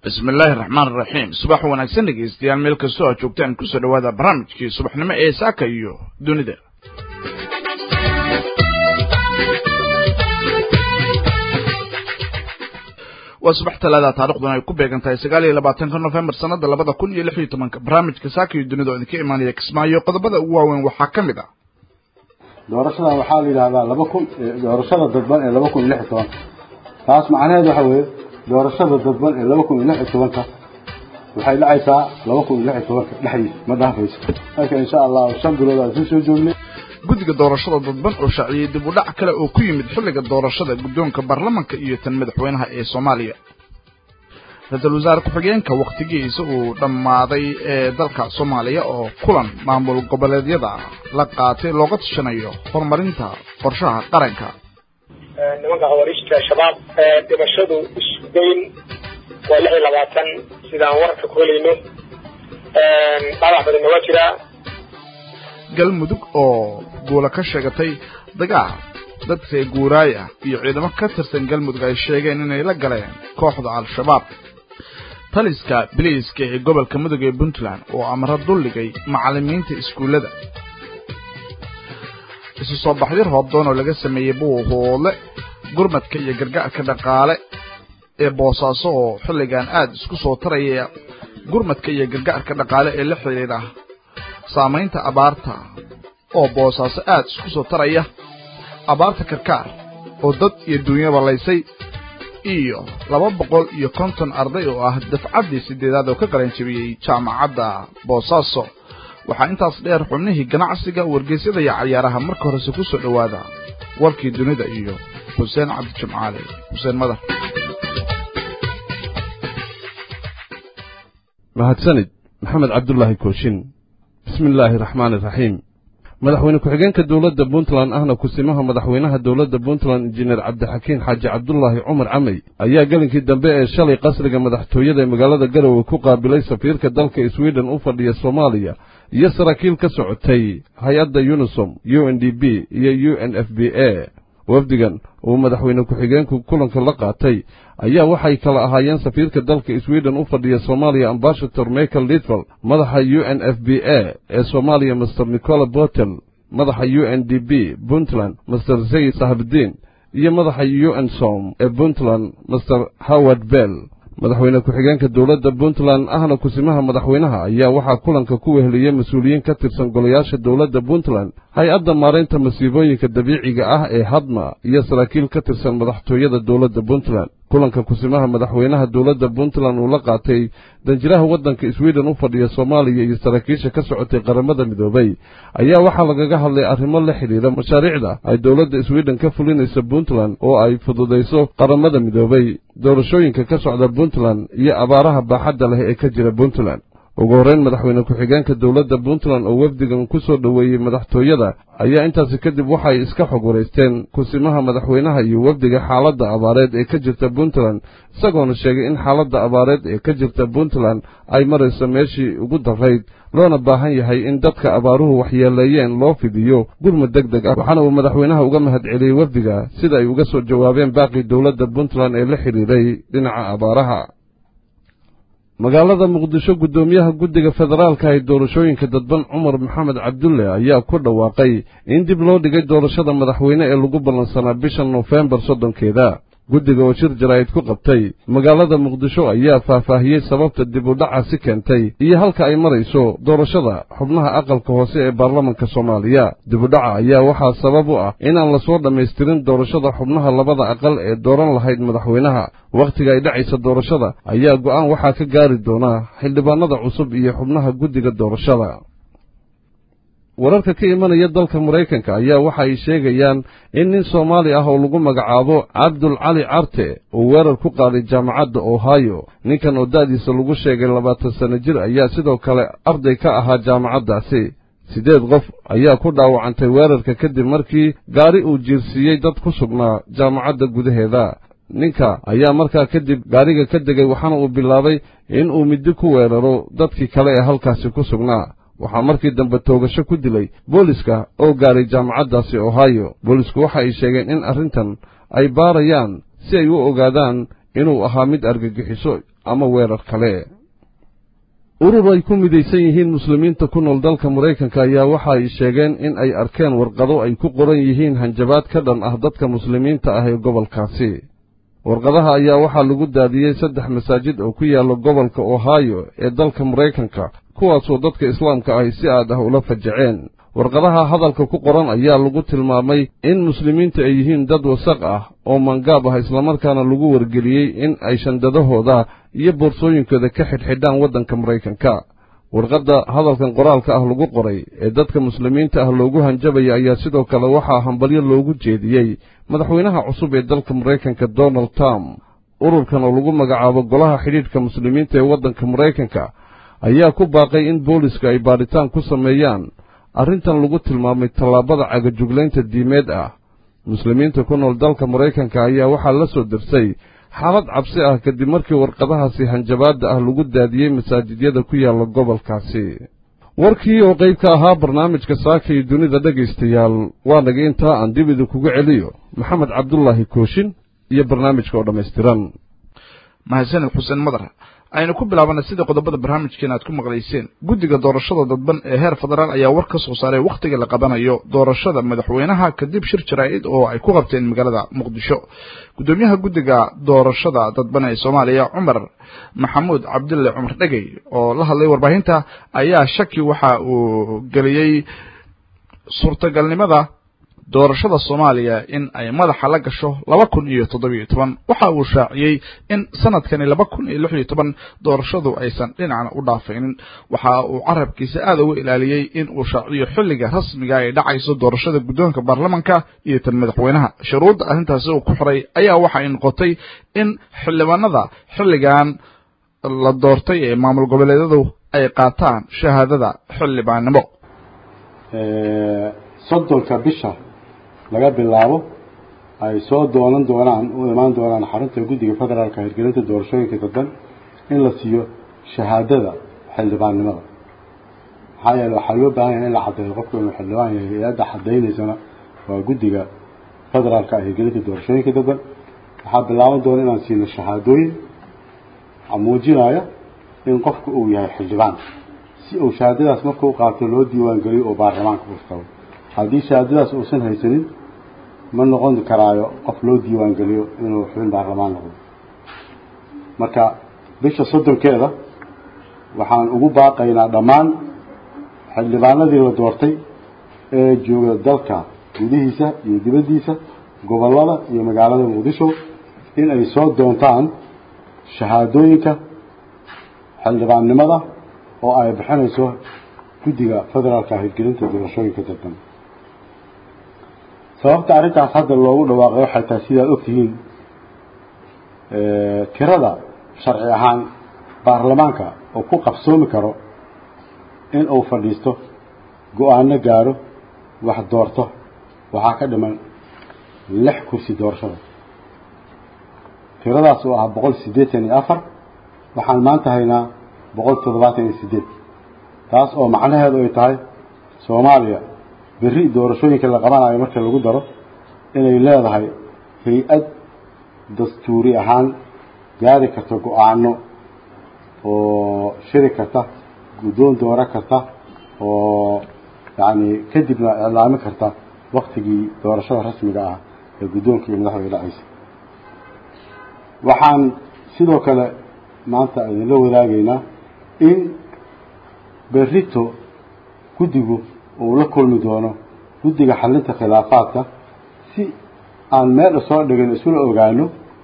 bismi illaahi raxmaan iraxiim subax wanaagsan dhegeystayaal meel kastoo aad joogtaan kusoo dhowaada barnaamijkii subaxnimo ee saaka iyo dunida waa subax talaada taarikhduna ay ku beegan tahay sagaal iyo labaatanka nofembar sanada labada kun iyo lix iyo tobanka barnaamijka saaka iyo dunida oo idinka imaanaya kismaayo qodobada ugu waaweyn waxaa ka mid ah doorashada waxaa la yidhahdaa laba kun doorashada dadban ee laba kun iyo lix iyo tobanka taas macnaheedu waxa weeye doorashada dadban ee laba kun iyo lix iyo tobanka waxay dhacaysaa laba kun iyo lix iyo tobanka dhexdiisa ma dhaafayso marka insha allahu shan bilood aan soo joognay guddiga doorashada dadban oo shaaciyey dib u dhac kale oo ku yimid xilliga doorashada guddoonka baarlamanka iyo tan madaxweynaha ee soomaaliya ra-iisul wasaare ku-xigeenka wakhtigiisa uu dhammaaday ee dalka soomaaliya oo kulan maamul goboleedyada la qaatay looga tashanayo horumarinta qorshaha qaranka nimanka khawariijta shabaab dhimashadu isdayn waa lix iyo labaatan sidaan wararka ku helayno dhaawac badanna waa jiraa galmudug oo guula ka sheegatay dagaal dadka guuraay ah iyo ciidamo ka tirsan galmudug ay sheegeen inay la galeen kooxda al-shabaab taliska biliiska ee gobolka mudug ee puntland oo amro dulligay macallimiinta iskuullada isu soo baxyo roobdoon oo laga sameeyey buuhoodle gurmadka iyo gargaarka dhaqaale ee boosaaso oo xilligan aada isku soo taraya gurmadka iyo gargaarka dhaqaale ee la xidhiidha saamaynta abaarta oo boosaaso aada isku soo taraya abaarta karkaar oo dad iyo duunyaba laysay iyo laba boqol iyo konton arday oo ah dafcaddii sideedaad oo ka qalan jebiyey jaamacadda boosaaso waxaa intaas dheer xubnihii ganacsiga wargeysyada iyo cayaaraha marka horese ku soo dhowaada warkii dunida iyo xuseen cabdi jimcaale xuseen madar mahadsanid maxamed cabdulaahi kooshin bismi illaahi raxmaani iraxiim madaxweyne ku-xigeenka dowladda puntland ahna kusimaha madaxweynaha dowladda puntland injineer cabdixakiin xaaji cabdulaahi cumar camey ayaa gelinkii dambe ee shalay qasriga madaxtooyada ee magaalada garowe ku qaabilay safiirka dalka sweden u fadhiya soomaaliya iyo saraakiil ka socotay hay-adda unisom u n d b iyo u n f b a wafdigan uu madaxweyne ku-xigeenku kulanka la qaatay ayaa waxay kala ahaayeen safiirka dalka sweden u fadhiya soomaaliya ambasator michael litval madaxa u n f b a ee soomaaliya master nicola botel madaxa u n d b puntland master zayid sahabdiin iyo madaxa u n som ee puntland master howard bell madaxweyne ku-xigeenka dowladda puntland ahna kusimaha madaxweynaha ayaa waxaa kulanka ku weheliyey mas-uuliyiin ka tirsan golayaasha dowladda puntland hay-adda maaraynta masiibooyinka dabiiciga ah ee hadma iyo saraakiil ka tirsan madaxtooyada dowladda puntland kulanka kusimaha madaxweynaha dowladda puntland uu la qaatay danjiraha waddanka sweden u fadhiya soomaaliya iyo saraakiisha ka socotay qaramada midoobay ayaa waxaa lagaga hadlay arrimo la xidhiidha mashaariicda ay dowladda sweden ka fulinaysa puntland oo ay fududayso qaramada midoobay doorashooyinka ka socda puntland iyo abaaraha baaxadda leh ee ka jira puntland ugu horreyn madaxweyne ku-xigeenka dowladda puntland oo wafdigan ku soo dhoweeyey madaxtooyada ayaa intaasi kadib waxay iska xog waraysteen kusimaha madaxweynaha iyo wafdiga xaaladda abaareed ee ka jirta puntland isagoona sheegay in xaaladda abaareed ee ka jirta puntland ay marayso meeshii ugu darrayd loona baahan yahay in dadka abaaruhu waxyeeleeyeen loo fidiyo gurmud deg deg ah waxaana uu madaxweynaha uga mahad celiyey wafdiga sida ay uga soo jawaabeen baaqii dowladda puntland ee la xidhiidhay dhinaca abaaraha magaalada muqdisho guddoomiyaha guddiga federaalka ee doorashooyinka dadban cumar maxamed cabdulle ayaa ku dhawaaqay in dib loo dhigay doorashada madaxweyne ee lagu ballansanaa bisha nofembar soddonkeeda guddiga oo shir jaraa'id ku qabtay magaalada muqdisho ayaa faahfaahiyey sababta dib u dhacaasi keentay iyo halka ay marayso doorashada xubnaha aqalka hoose ee baarlamanka soomaaliya dib u dhaca ayaa waxaa sabab u ah inaan lasoo dhammaystirin doorashada xubnaha labada aqal ee dooran lahayd madaxweynaha wakhtiga ay dhacaysa doorashada ayaa go'aan waxaa ka gaari doonaa xildhibaanada cusub iyo xubnaha guddiga doorashada wararka ka imanaya dalka maraykanka ayaa waxa ay sheegayaan in nin soomaali ah oo lagu magacaabo cabdul cali carte uu weerar ku qaaday jaamacadda ohio ninkan oo da'diisa lagu sheegay labaatan sanno jir ayaa sidoo kale arday ka ahaa jaamacaddaasi siddeed qof ayaa ku dhaawacantay weerarka kadib markii gaari uu jiirsiiyey dad ku sugnaa jaamacadda gudaheeda ninka ayaa markaa kadib gaariga ka degay waxaana uu bilaabay in uu middi ku weeraro dadkii kale ee halkaasi ku sugnaa waxaa markii dambe toogasho ku dilay booliska oo gaaray jaamacaddaasi ohio boolisku waxa ay sheegeen in arrintan ay baarayaan si ay u ogaadaan inuu ahaa mid argagixiso ama weerar kale urur ay ku midaysan yihiin muslimiinta ku nool dalka maraykanka ayaa waxa ay sheegeen in ay arkeen warqado ay ku qoran yihiin hanjabaad ka dhan ah dadka muslimiinta ah ee gobolkaasi warqadaha ayaa waxaa lagu daadiyey saddex masaajid oo ku yaalla gobolka ohio ee dalka maraykanka kuwaasoo dadka islaamka ahi si aad ah ula fajaceen warqadaha hadalka ku qoran ayaa lagu tilmaamay in muslimiinta ay yihiin dad wasaq ah oo mangaab ah islamarkaana lagu wargeliyey in ay shandadahooda iyo boorsooyinkooda ka xidhxidhaan waddanka maraykanka warqadda hadalkan qoraalka ah lagu qoray ee dadka muslimiinta ah loogu hanjabaya ayaa sidoo kale waxaa hambalyo loogu jeediyey madaxweynaha cusub ee dalka maraykanka donald trump ururkan oo lagu magacaabo golaha xidhiidhka muslimiinta ee waddanka maraykanka ayaa ku baaqay in booliska ay baadhitaan ku sameeyaan arrintan lagu tilmaamay tallaabada cagajuglaynta diimeed ah muslimiinta ku nool dalka maraykanka ayaa waxaa la soo dirsay xaalad cabsi ah kadib markii warqadahaasi hanjabaadda ah lagu daadiyey masaajidyada ku yaalla gobolkaasi warkii oo qayb ka ahaa barnaamijka saaka iyo dunida dhegaystayaal waa naga intaa aan dib idinkuga celiyo maxamed cabdulaahi kooshin iyo barnaamijka oo dhammaystiran mahadsanid xuseen madar aynu ku bilaabana sida qodobada barnaamijkeena aad ku maqlayseen guddiga doorashada dadban ee heer federaal ayaa war ka soo saaray wakhtiga la qabanayo doorashada madaxweynaha kadib shir jaraa'id oo ay ku qabteen magaalada muqdisho guddoomiyaha guddiga doorashada dadban ee soomaaliya cumar maxamuud cabdulle cumar dhegey oo la hadlay warbaahinta ayaa shaki waxa uu geliyey suurtagalnimada doorashada soomaaliya in ay madaxa la gasho laba kun iyo toddobiyo toban waxa uu shaaciyey in sanadkani laba kun iyo lix iyo toban doorashadu aysan dhinacna u dhaafaynin waxa uu carabkiisa aada uga ilaaliyey in uu shaaciyo xilliga rasmiga ay dhacayso doorashada guddoonka baarlamanka iyo tan madaxweynaha shuruudda arrintaasi uu ku xiray ayaa waxa ay noqotay in xildhibaanada xilligan la doortay ee maamul goboleedyadu ay qaataan shahaadada xildhibaannimo soddonka bisha laga bilaabo ay soo doonan doonaan u imaan doonaan xarunta guddiga federaalka hirgelinta doorashooyinka dadban in la siiyo shahaadada xildhibaannimada maxaa yeele waxaa loo baahan yahay in la caddeeyo qofku inuu xildhibaan yahay hay-adda cadaynaysana waa guddiga federaalka hirgelinta doorashooyinka dadban waxaa bilaaban doona inaan siino shahaadooyin muujinaya in qofku uu yahay xildhibaan si uu shahaadadaas markuu qaato loo diiwaan geliyo oo baarlamaanka u tago haddii shahaadadaas uusan haysanin ma noqon karaayo qof loo diiwaan geliyo inuu xubin baarlamaan noqdo marka bisha soddonkeeda waxaan ugu baaqaynaa dhammaan xildhibaanadii la doortay ee jooga dalka gudihiisa iyo dibaddiisa gobollada iyo magaalada muqdisho in ay soo doontaan shahaadooyinka xildhibaannimada oo ay bixinayso guddiga federaalka hirgelinta doorashooyinka dadban sababta arrintaas hadda loogu dhawaaqay waxay tahay sidaad ogtihiin tirada sharci ahaan baarlamaanka oo ku qabsoomi karo in uu fadhiisto go-aano gaaro wax doorto waxaa ka dhiman lix kursi doorashada tiradaas oo ah boqol siddeetan iyo afar waxaan maanta haynaa boqol toddobaatan iyo siddeed taas oo macnaheedu ay tahay soomaaliya berri doorashooyinka la qabanayo marka lagu daro inay leedahay hay-ad dastuuri ahaan gaari karta go-aano oo shiri karta guddoon dooro karta oo yacni kadibna iclaami karta waktigii doorashada rasmiga ah ee guddoonka iyo madaxda dhacaysa waxaan sidoo kale maanta idinla wadaagaynaa in berrito guddigu uu la kulmi doono guddiga xalinta khilaafaadka si aan meel soo dhigin isula ogaano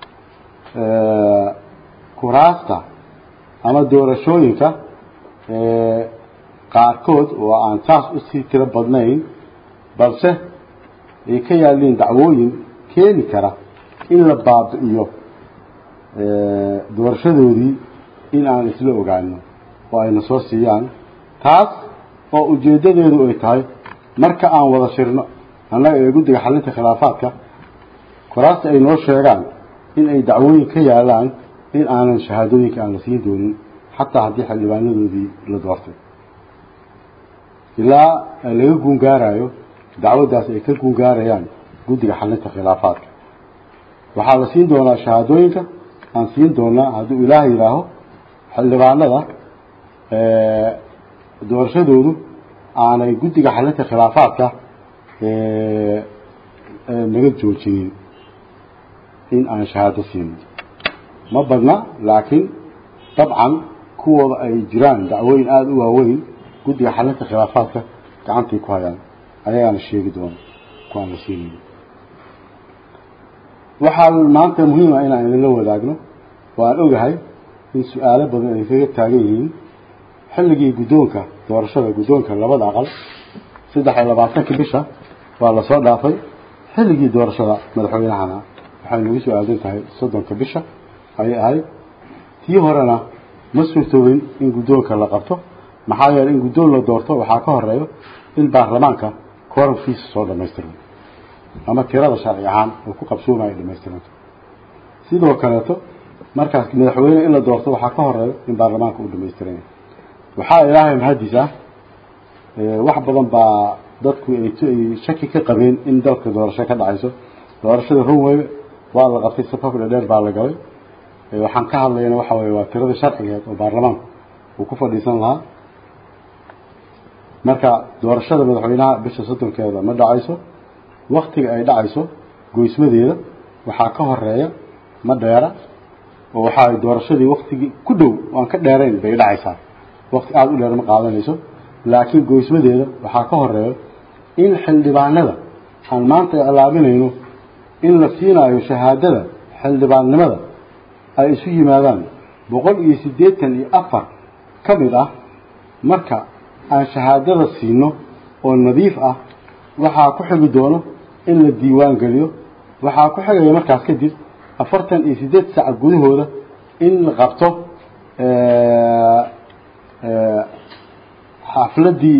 kuraasta ama doorashooyinka qaarkood oo aan saas usii tiro badnayn balse ay ka yaalliin dacwooyin keeni kara in la baabi'iyo doorashadoodii in aan isla ogaano oo ayna soo siiyaan taas oo ujeeddadeedu ay tahay marka aan wada shirno annaga ee guddiga xalinta khilaafaadka kuraasta ay noo sheegaan in ay dacwooyin ka yaalaan in aanan shahaadooyinka aan la siin doonin xataa haddii xildhibaanadoodii la doortay ilaa laga guungaarayo dacwaddaas ay ka guungaarayaan guddiga xalinta khilaafaadka waxaa la siin doonaa shahaadooyinka aan siin doonaa hadduu ilaah yidhaaho xildhibaanada doorashadoodu aanay guddiga xalinta khilaafaadka naga joojinin in aan shahaado siino ma badna laakiin dabcan kuwooda ay jiraan dacwooyin aada u waaweyn guddiga xalinta khilaafaadka gacantay ku hayaan ayagaana sheegi doona kuwaan la siinayno waxaa maanta muhiima inaan idinla wadaagno waan ogahay in su-aalo badan ay kaga taagan yihiin xilligii guddoonka doorashada guddoonka labada aqal saddex iyo labaatanka bisha waa lasoo dhaafay xilligii doorashada madaxweynahana waxay nagu soo aadan tahay soddonka bisha ayay ahayd tii horena ma suurtoobin in guddoonka la qabto maxaa yeeley in guddoon la doorto waxaa ka horeeyo in baarlamaanka kooramkiisa soo dhamaystirmo ama tirada sharci ahaan oo ku qabsoomaya dhamaystiranto sidoo kaleeto markaas madaxweyne in la doorto waxaa ka horeeyo in baarlamaanka uu dhamaystiran yahay waxaa ilaahay mahadiis ah wax badan baa dadku ay shaki ka qabeen in dalka doorasho ka dhacayso doorashada runway waa la qabtay safaf dhadheer baa la galay waxaan ka hadlayna waxa weye waa tirada sharcigeed oo baarlamaanka uu ku fadhiisan lahaa marka doorashada madaxweynaha bisha soddonkeeda ma dhacayso waktiga ay dhacayso goysmadeeda waxaa ka horeeya ma dheera oo waxaa doorashadii waktigii ku dhow aan ka dheerayn bay dhacaysaa wakti aada u dheer ma qaadanayso laakiin goysmadeeda waxaa ka horeeyo in xildhibaanada aan maanta iclaaminayno in la siinaayo shahaadada xildhibaannimada ay isu yimaadaan boqol iyo siddeetan iyo afar ka mid ah marka aan shahaadada siino oo nadiif ah waxaa ku xigi doono in la diiwaan geliyo waxaa ku xigaya markaas kadib afartan iyo siddeed sac gudahooda in la qabto xafladdii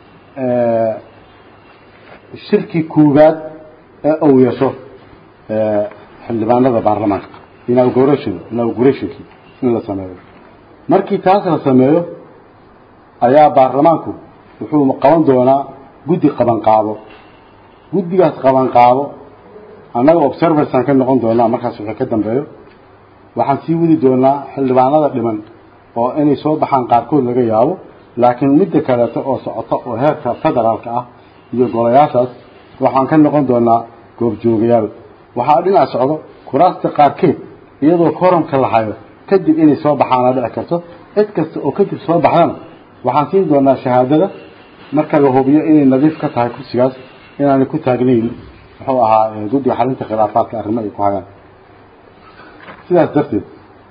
shirki koowaad ee uu yeesho xildhibaanada baarlamaanka inauguration inaugurationkii in la sameeyo markii taas la sameeyo ayaa baarlamaanku wuxuu qaban doonaa guddi qabanqaabo guddigaas qabanqaabo annaga observersaan ka noqon doonaa markaas wixii ka dambeeyo waxaan sii wadi doonaa xildhibaanada dhiman oo inay soo baxaan qaarkood laga yaabo laakiin midda kaleeto oo socoto oo heerka federaalka ah iyo golayaashaas waxaan ka noqon doonaa goobjoogayaal waxaa dhinac socdo kuraasta qaarkeed iyadoo koramka la hayo kadib inay soo baxaana dhici karto cid kasta oo kadib soo baxdana waxaan siin doonaa shahaadada marka la hubiyo inay nadiif ka tahay kursigaas inaanay ku taagnayn muxuu ahaa guddiga xalinta khilaafaadka arrimo ay ku hayaan sidaas darteed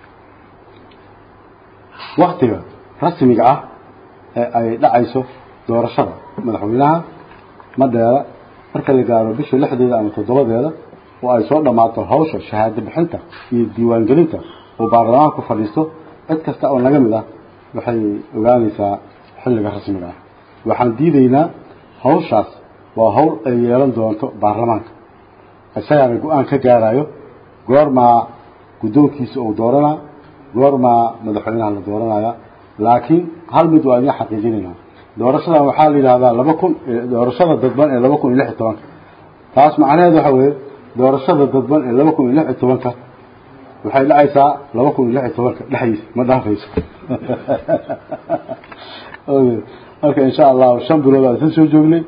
waktiga rasmiga ah ee ay dhacayso doorashada madaxweynaha ma dheera marka la gaaro bisha lixdeeda ama toddobadeeda oo ay soo dhammaato hawsha shahaado bixinta iyo diiwaangelinta oo baarlamaanka ku fadhiisto cid kasta oo naga mid ah waxay ogaanaysaa xilliga rasmiga ah waxaan diidaynaa hawshaas waa hawl ay yeelan doonto baarlamaanka isagaana go-aan ka gaarayo goormaa guddoonkiisa uu dooranaa goormaa madaxweynaha la dooranaya laakiin hal mid waa idin xaqiijinaynaa doorashadan waxaa la yidhahdaa laba kun doorashada dadban ee laba kun iyo lix iyo tobanka taas macnaheed waxa weeye doorashada dadban ee laba kun iyo lix iyo tobanka waxay dhacaysaa laba kun iyo lix iyo tobanka dhexdiisa ma dhaafayso marka insha allahu shan bilood aan isla soo joognay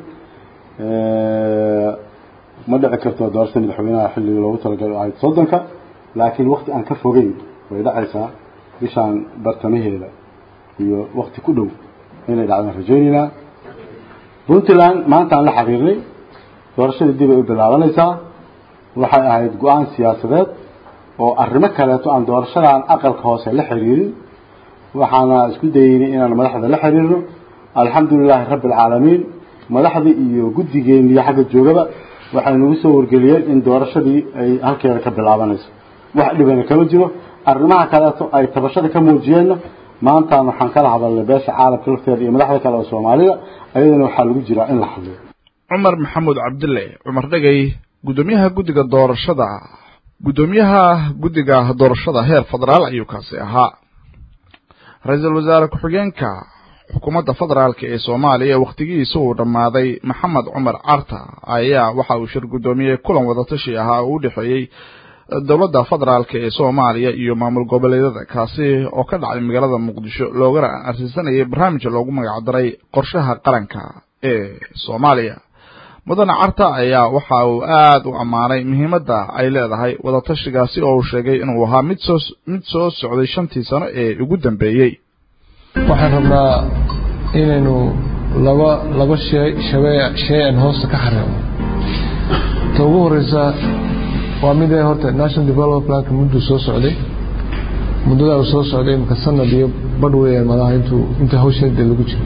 ma dhici karto doorashada madaxweynaha xilliga loogu talagalay ahayd soddonka laakiin wakti aan ka fogeyn way dhacaysaa bishaan bartamaheeda iyo wakti ku dhow inay dhacdaan rajaynaynaa puntland maanta aan la xaqiiqnay doorashadii dib ay u bilaabanaysaa waxay ahayd go-aan siyaasadeed oo arrimo kaleeto aan doorashadan aqalka hoose la xiriirin waxaana isku dayeynay inaan madaxda la xiriirno alxamdu lilaahi rabbi alcaalamiin madaxdii iyo guddigeen iyo xagga joogaba waxay nagu soo wargeliyeen in doorashadii ay halkeeda ka bilaabanayso wax dhibana kama jiro arrimaha kaleeto ay tabashada ka muujiyeenna maantaan waxaan kala hadalnay beesha caalamka lafteeda iyo madaxda kale oo soomaalida ayadana waxaa lagu jiraa in la hadliyo cumar maxamuud cabdille cumar dhegay guddoomiyaha guddiga doorashada guddoomiyaha guddiga doorashada heer federaal ayuu kaasi ahaa ra-iisul wasaare ku-xigeenka xukuumadda federaalka ee soomaaliya wakhtigiisa uu dhammaaday maxamed cumar carta ayaa waxa uu shir guddoomiyey kulan wadatashi ahaa oo u dhexeeyey dowladda federaalk ee soomaaliya iyo maamul goboleedyada kaasi oo ka dhacay magaalada muqdisho loogana arsiisanayay barnaamij loogu magacdaray qorshaha qaranka ee soomaaliya mudane carta ayaa waxa uu aada u ammaanay muhiimadda ay leedahay wadatashigaasi oo uu sheegay inuu ahaa mid soo mid soo socday shantii sano ee ugu dambeeyey waxaan rabnaa inaynu laba laba shey shabee shay aan hoosta ka xareeno ta ugu horeysa waa mid ee horta national development planka mudduu soo socday muddadaa uu soo socday imika sanad iyo badh weeyaan malaha intuu inta hawsheeda lagu jiro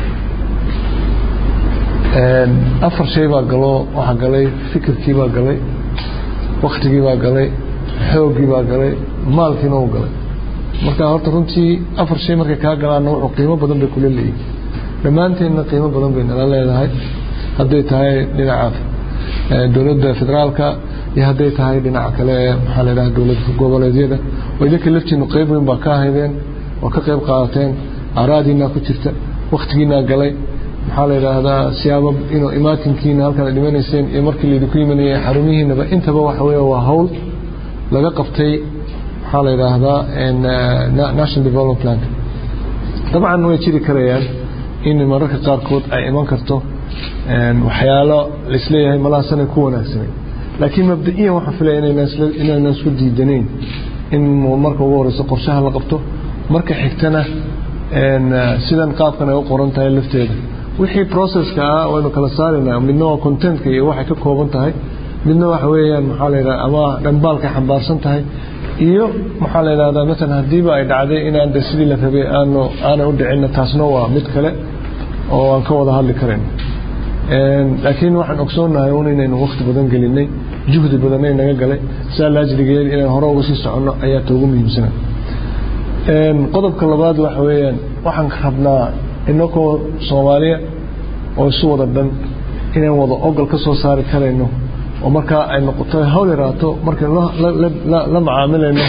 afar shay baa galo waxaa galay fikirkii baa galay waktigii baa galay xooggii baa galay maalkiina uu galay marka horta runtii afar shay markay kaa galaanna wuxuu qiimo badan bay kula leeyihin dhammaanteenna qiimo badan bay nala leedahay hadday tahay dhinaca dowladda federaalka iyo hadday tahay dhinaca kale ee maxaa la yidhaha dowlad goboleedyada oo idinka laftiinu qeyb weyn baa ka ahaydeen oo ka qeyb qaadateen aaraadiinaa ku jirta waktigiinaa galay maxaa la yidhaahdaa siyaabo inuu imaatinkiina halkaad dhimanayseen iyo markii laydinku yimanayay xarumihiinaba intaba waxa weeye waa hawl laga qabtay maxaa la yidhaahdaa national development plan dabcan way jiri karayaan in mararka qaarkood ay iman karto waxyaalo laisleeyahay malaha sanay ku wanaagsanay laakiin mabda-iyan waxaan filaya inaynan isku diidanayn in marka ugu horeyso qorshaha la qabto marka xigtana sidan qaabkan ay u qoran tahay lafteeda wixii processka ah waynu kala saaraynaa midna waa contentka iyo waxay ka kooban tahay midna waxa weeyaan maxaa la yidhaha ama dhambaalkay xambaarsan tahay iyo maxaa la yidhahdaa masalan haddiiba ay dhacday inaan de sidii la rabay aanu aanay u dhicinna taasna waa mid kale oo aan ka wada hadli karayn laakiin waxaan ogsoonahay un inaynu wakti badan gelinay juhdi badanay naga galay sidaa laajligeed inaan hore uga sii soconno ayaa ta ugu muhiimsana qodobka labaad waxa weeyaan waxaan rabnaa inakoo soomaaliya oo isu wada dhan inaan wada ogol ka soo saari karayno oo markaa ay noqoto hawl yaraato markaynu la macaamilayno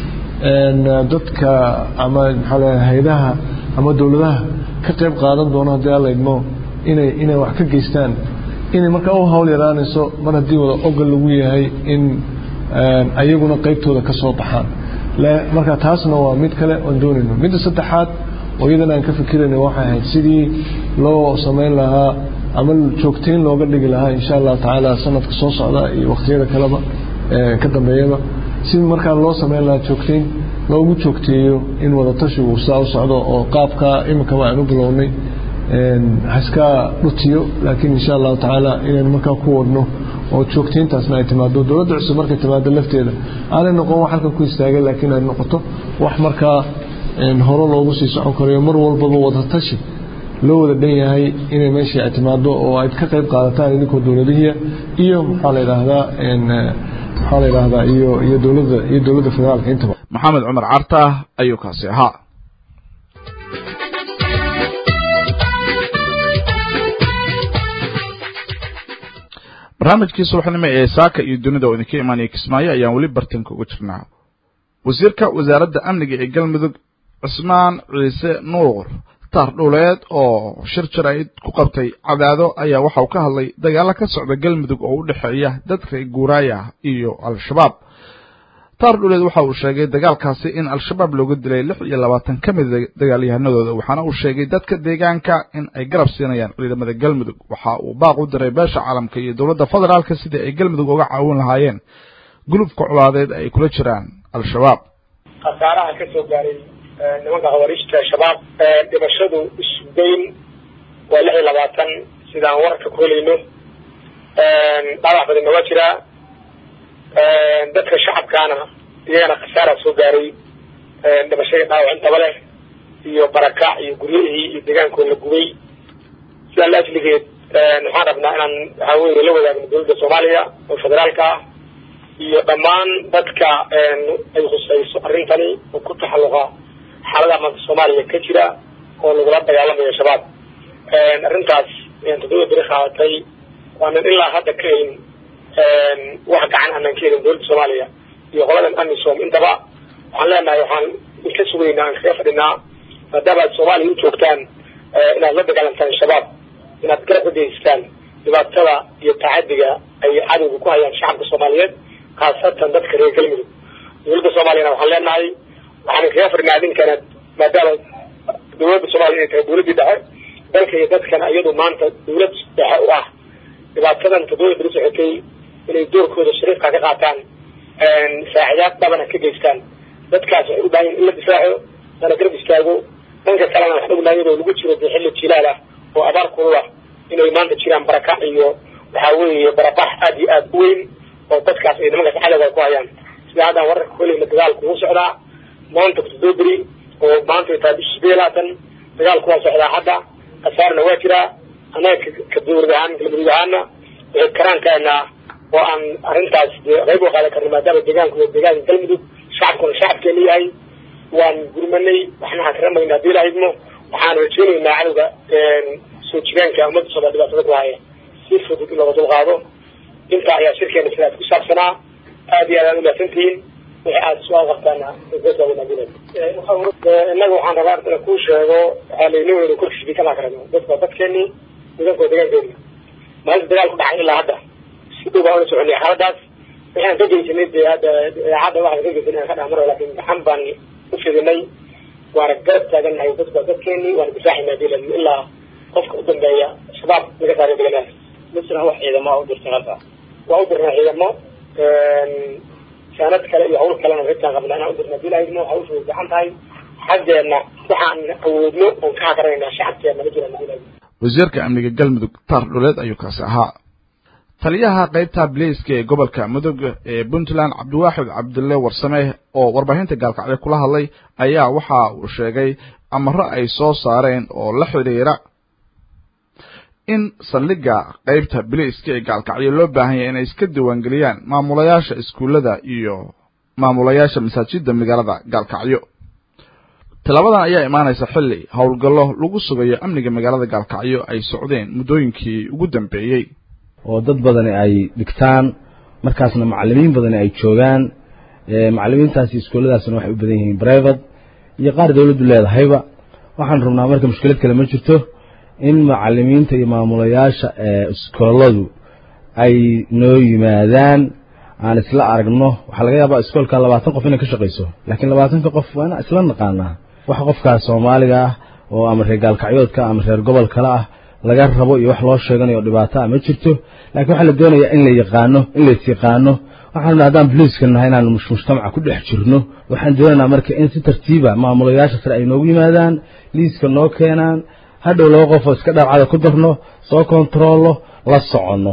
dadka ama maxaa la haydaha ama dowladaha ka qayb qaadan doono haddii alla idmo inay inay wax ka geystaan inay markaa u hawl yaraanayso mar haddii wada ogol lagu yahay in ayaguna qaybtooda ka soo baxaan marka taasna waa mid kale oon doonayno midda saddexaad oo iyadana aan ka fikirayna waxay ahayd sidii loo samayn lahaa ama joogteyn looga dhigi lahaa insha allahu tacaala sanadka soo socda iyo wakhtiyada kaleba ka dambeeyaba sidii markaa loo samayn lahaa joogteyn loogu joogteeyo in wadatashigu saa u socdo oo qaabka iminkaba aan u bilownay haska dhutiyo laakiin insha allahu tacaala inaynu markaa ku wadno oo joogteyntaasna ay timaado dowladda cusub markay timaado lafteeda aanay noqon wax halkan ku istaagay laakiin ay noqoto wax markaa hore loogu sii socon karayo mar walbaba wadatashi loo wada dhan yahay inay meeshii ay timaado oo ayd ka qayb qaadataan idinkoo dowladihiya iyo maxaa la yidhaahdaa maxaa la yidhaahdaa iyo iyo dowladda iyo dowladda federaalka intaba maxamed cumar carta ayuu kaasi ahaa barnaamijkii subaxnimo ee saaka iyo dunida oo idinka imaanaya kismaayo ayaan weli bartanka uga jirnaa wasiirka wasaaradda amniga ee galmudug cismaan ciise nuur taar dhuleed oo shir jaraa'id ku qabtay cadaado ayaa waxa uu ka hadlay dagaalo ka socda galmudug oo u dhexeeya dadka guuraaya iyo al-shabaab taar dhuleed waxa uu sheegay dagaalkaasi in al-shabaab looga dilay lix iyo labaatan ka mida dagaalyahanadooda waxaana uu sheegay dadka deegaanka in ay garab siinayaan ciidamada galmudug waxa uu baaq u diray beesha caalamka iyo dowladda federaalka sidii ay galmudug uga caawin lahaayeen gulubka colaadeed ay kula jiraan al-shabaab khasaaraha ka soo gaaray nimanka khawariijta shabaab dhimashadu isugeyn waa lix iyo labaatan sidaan warka ku helayno dhaawac badan nooga jiraa dadka shacabkaana iyagana khasaara soo gaaray dhimashadii dhaawac intaba leh iyo barakac iyo guryihii iyo deegaankoo la gubay sidaa la ajligeed waxaan rabnaa inaan waxaa weye la wadaagno dowladda soomaaliya oo federaalka ah iyo dhammaan dadka ay khusayso arrintani oo ku taxalluqa xaaladaha maanta soomaaliya ka jira oo lagula dagaalamayo shabaab arrintaas toddoba beri qaadatay waanan ilaa hadda ka helin wax gacan aanan ka helin dowladda soomaaliya iyo qoladan amisom intaba waxaan leenahay waxaan ka sugaynaa aan kaga fadhinaa maadaama aad soomaaliya u joogtaan inaad la dagaalantaan shabaab inaad garab ka geystaan dhibaatada iyo tacadiga ay cadowga ku hayaan shacabka soomaaliyeed khaasatan dadka reer galmudug dowladda soomaaliyana waxaan leenahay waxaan kaga firnaa idinkana maadaama dowladda soomaaliya inay tahay dowladdii dhexe dalka iyo dadkana iyadu maanta dowlad dhexe u ah dhibaatadan toddoba beri socotay inay doorkooda shariifka ka qaataan saacidaad dhabana ka geystaan dadkaas waxay u baahan in la difaaco lana garab istaago dhanka kalena waxaan ognahay iyadoo lagu jiro dee xilli jilaal ah oo abaar kulul ah inay maanta jiraan barakac iyo waxaa weeye barabax aad iyo aad u weyn oo dadkaas ay nimankaas cadowga ku hayaan sida haddaan wararka kolayna dagaalku wuu socdaa maanta toddoba beri oo maanta ay tahay bisha sideed labaatan dagaalku waa socdaa hadda khasaarna waa jiraa annaga ka dowlad ahaan galmudug ahaana waxay karaankeena oo aan arrintaas dee qayb u qaadan karno maadaama deegaanku waa deegaanka galmudug shacabkuna shacabkeena yahay waan gurmanay waxna hakaramaynaa haddii la idmo waxaan rajeynaynaa cadowga soo jireenka ummadda soomaal dhibaatada ku haya si fudud in looga dulqaado intaa ayaa shirkeena sidaas ku saabsanaa aad iyo aad aad umahadsantihiin wixii aad su-aal qabtaana innaga waxaan rabaa inta kuu sheego waxaa layni weyna korkiisbi kama karano dadka waa dadkeeni deegaanka waa deegaankeeni maalinta dagaal ku dhacay ilaa hadda si dhow baan ula soconay xaaladaas waxaan ka geysanay dee hadda idaacadda waxaan ka geysanay aan ka dhaha maro laakin gaxan baan u fidinay waana garab taagannahay dadka waa dadkeeni waana difaaxinaa dilan ilaa qofka u dambeeya shabaab laga saaray deegaanaas misra wax ciidamo u dirtay halka waa u dirnaa ciidamo saanad kale iyo hawl kalena rintaan qabnaa inaan u dirna hadii la idmo hawshu way gacan tahay xaggeena waxaan awoodno oon ka hakaranaynaa shacabkeena ma jiraan hadii la idmo wasiirka amniga galmudug taar dhuleed ayuu kaasi ahaa taliyaha qaybta bilayska ee gobolka mudug ee puntland cabdiwaaxid cabdille warsame oo warbaahinta gaalkacyo kula hadlay ayaa waxa uu sheegay amaro ay soo saareen oo la xidhiira in saldhigga qaybta bilayska ee gaalkacyo loo baahan yahay inay iska diiwaangeliyaan maamulayaasha iskuullada iyo maamulayaasha masaajidda magaalada gaalkacyo tilaabadan ayaa imaanaysa xilli howlgallo lagu sugayo amniga magaalada gaalkacyo ay socdeen muddooyinkii ugu dambeeyey oo dad badani ay dhigtaan markaasna macallimiin badani ay joogaan macallimiintaasi iskuulladaasna waxay u badan yihiin brivate iyo qaar dawladdu leedahayba waxaan rabnaa marka mushkilad kale ma jirto in macallimiinta iyo maamulayaasha iskooladu ay noo yimaadaan aan isla aragno waxaa laga yaabaa iskoolka labaatan qof inay ka shaqayso laakiin labaatanka qof waa inaan isla naqaanaa wax qofkaas soomaaliga ah oo ama reer gaalkacyoodka ama reer gobol kale ah laga rabo iyo wax loo sheeganayo dhibaato ah ma jirto laakiin waxaa la doonayaa in la yaqaano in lays yaqaano waxaan rabnaa haddaan boliiska nahay inaan mujtamaca ku dhex jirno waxaan doonaynaa marka in si tartiiba maamulayaasha sare ay noogu yimaadaan liiska noo keenaan hadhow laba qof oo iska dhaabcada ku darno soo kontaroollo la soconno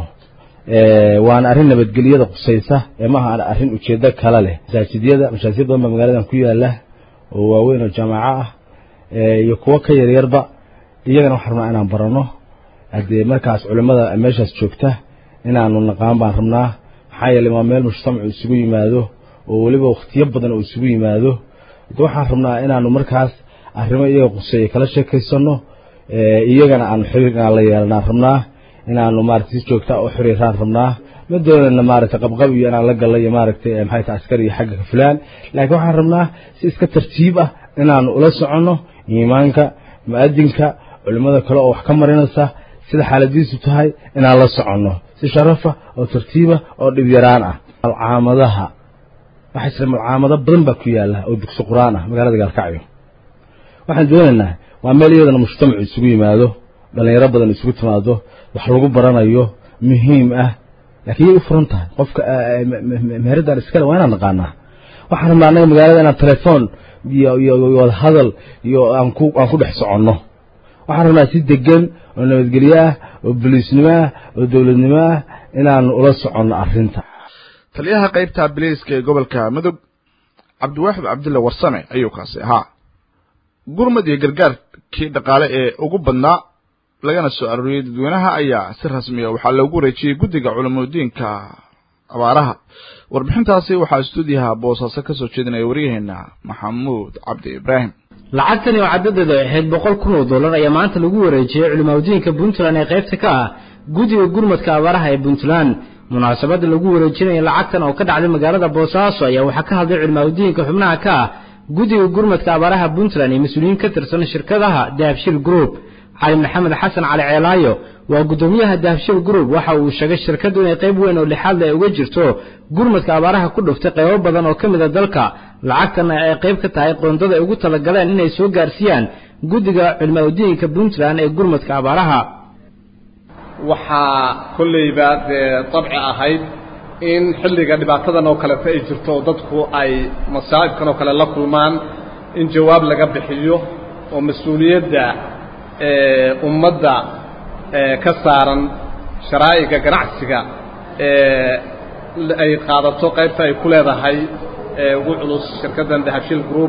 waana arrin nabadgelyada qusaysa ee maaha arrin ujeedo kale leh masaajidyada mashaajid badan baa magaaladan ku yaala oo waaweyn oo jaamaco ah iyo kuwo ka yaryarba iyagana waxaan rabnaa inaan barano haddee markaas culimmada meeshaas joogta inaanu naqaan baan rabnaa maxaa yeeley waa meel mujtamacu isugu yimaado oo weliba wakhtiyo badan oo isugu yimaado de waxaan rabnaa inaanu markaas arrimo iyaga quseeya kala sheekaysano iyagana aan xiriir inaan la yeelanaan rabnaa inaanu maaragtay si joogta u xiriiraan rabnaa ma doonayna maaragtay qabqab iyo inaan la gallo iyo maaragtay maxay tahay askar iyo xagga fulaan laakiin waxaan rabnaa si iska tartiib ah inaanu ula soconno iimaanka mu'adinka culimmada kale oo wax ka marinaysa sida xaaladiisu tahay inaan la soconno si sharafa oo tartiiba oo dhib yaraan ah malcaamadaha waxaa jira malcaamado badan baa ku yaala oo dugsi qur-aan ah magaalada gaalkacyo waxaan doonaynaa waa meel iyadana mujtamacu isugu yimaado dhallinyaro badan isugu timaado wax lagu baranayo muhiim ah laakiin yay u furan tahay qofka meheradaan iskale waa inaan naqaanaa waxaan rabnaa annaga magaalada inaan telefoon iyo iyo wadahadal iyo aan ku aan ku dhex soconno waxaan rabnaa si degan oo nabadgelyo ah oo boliisnimo ah oo dowladnimo ah inaanu ula soconno arrinta taliyaha qaybta biliiska ee gobolka mudug cabdiwaaxid cabdulle warsame ayuu kaasi ahaa gurmad iyo gargaarkii dhaqaale ee ugu badnaa lagana soo arooriyey dadweynaha ayaa si rasmiya waxaa loogu wareejiyey guddiga culamudiinka abaaraha warbixintaasi waxaa stuudiyaha boosaaso ka soo jeedinaya waryaheena maxamuud cabdi ibraahim lacagtani oo caddadeedu ay ahayd boqol kun oo dollar ayaa maanta lagu wareejiyey culimaadudiinka puntland ee qaybta ka ah guddiga gurmadka abaaraha ee puntland munaasabadda lagu wareejinaya lacagtan oo ka dhacday magaalada boosaaso ayaa waxaa ka hadlay culimaadudiinka xubnaha ka ah guddiga gurmadka abaaraha puntland ee mas-uuliyiin ka tirsan shirkadaha dahabshil group cali maxamed xasan cali ceelaayo waa guddoomiyaha dahabshil group waxa uu sheegay shirkaddu inay qayb weyn oo lixaad leh ay uga jirto gurmadka abaaraha ku dhuftay qaybo badan oo ka mid a dalka lacagtana ay qayb ka tahay qoondada ay ugu talagaleen inay soo gaarsiiyaan guddiga cilmaaudiinka puntland ee gurmadka abaaraha waxaa kolleyba dee dabci ahayd in xilliga dhibaatadan oo kaleta ay jirto oo dadku ay masaa'ibkan oo kale la kulmaan in jawaab laga bixiyo oo mas-uuliyadda ummadda ka saaran sharaa'iga ganacsiga ay qaadato qaybta ay ku leedahay ugu culus shirkaddan dahabshil group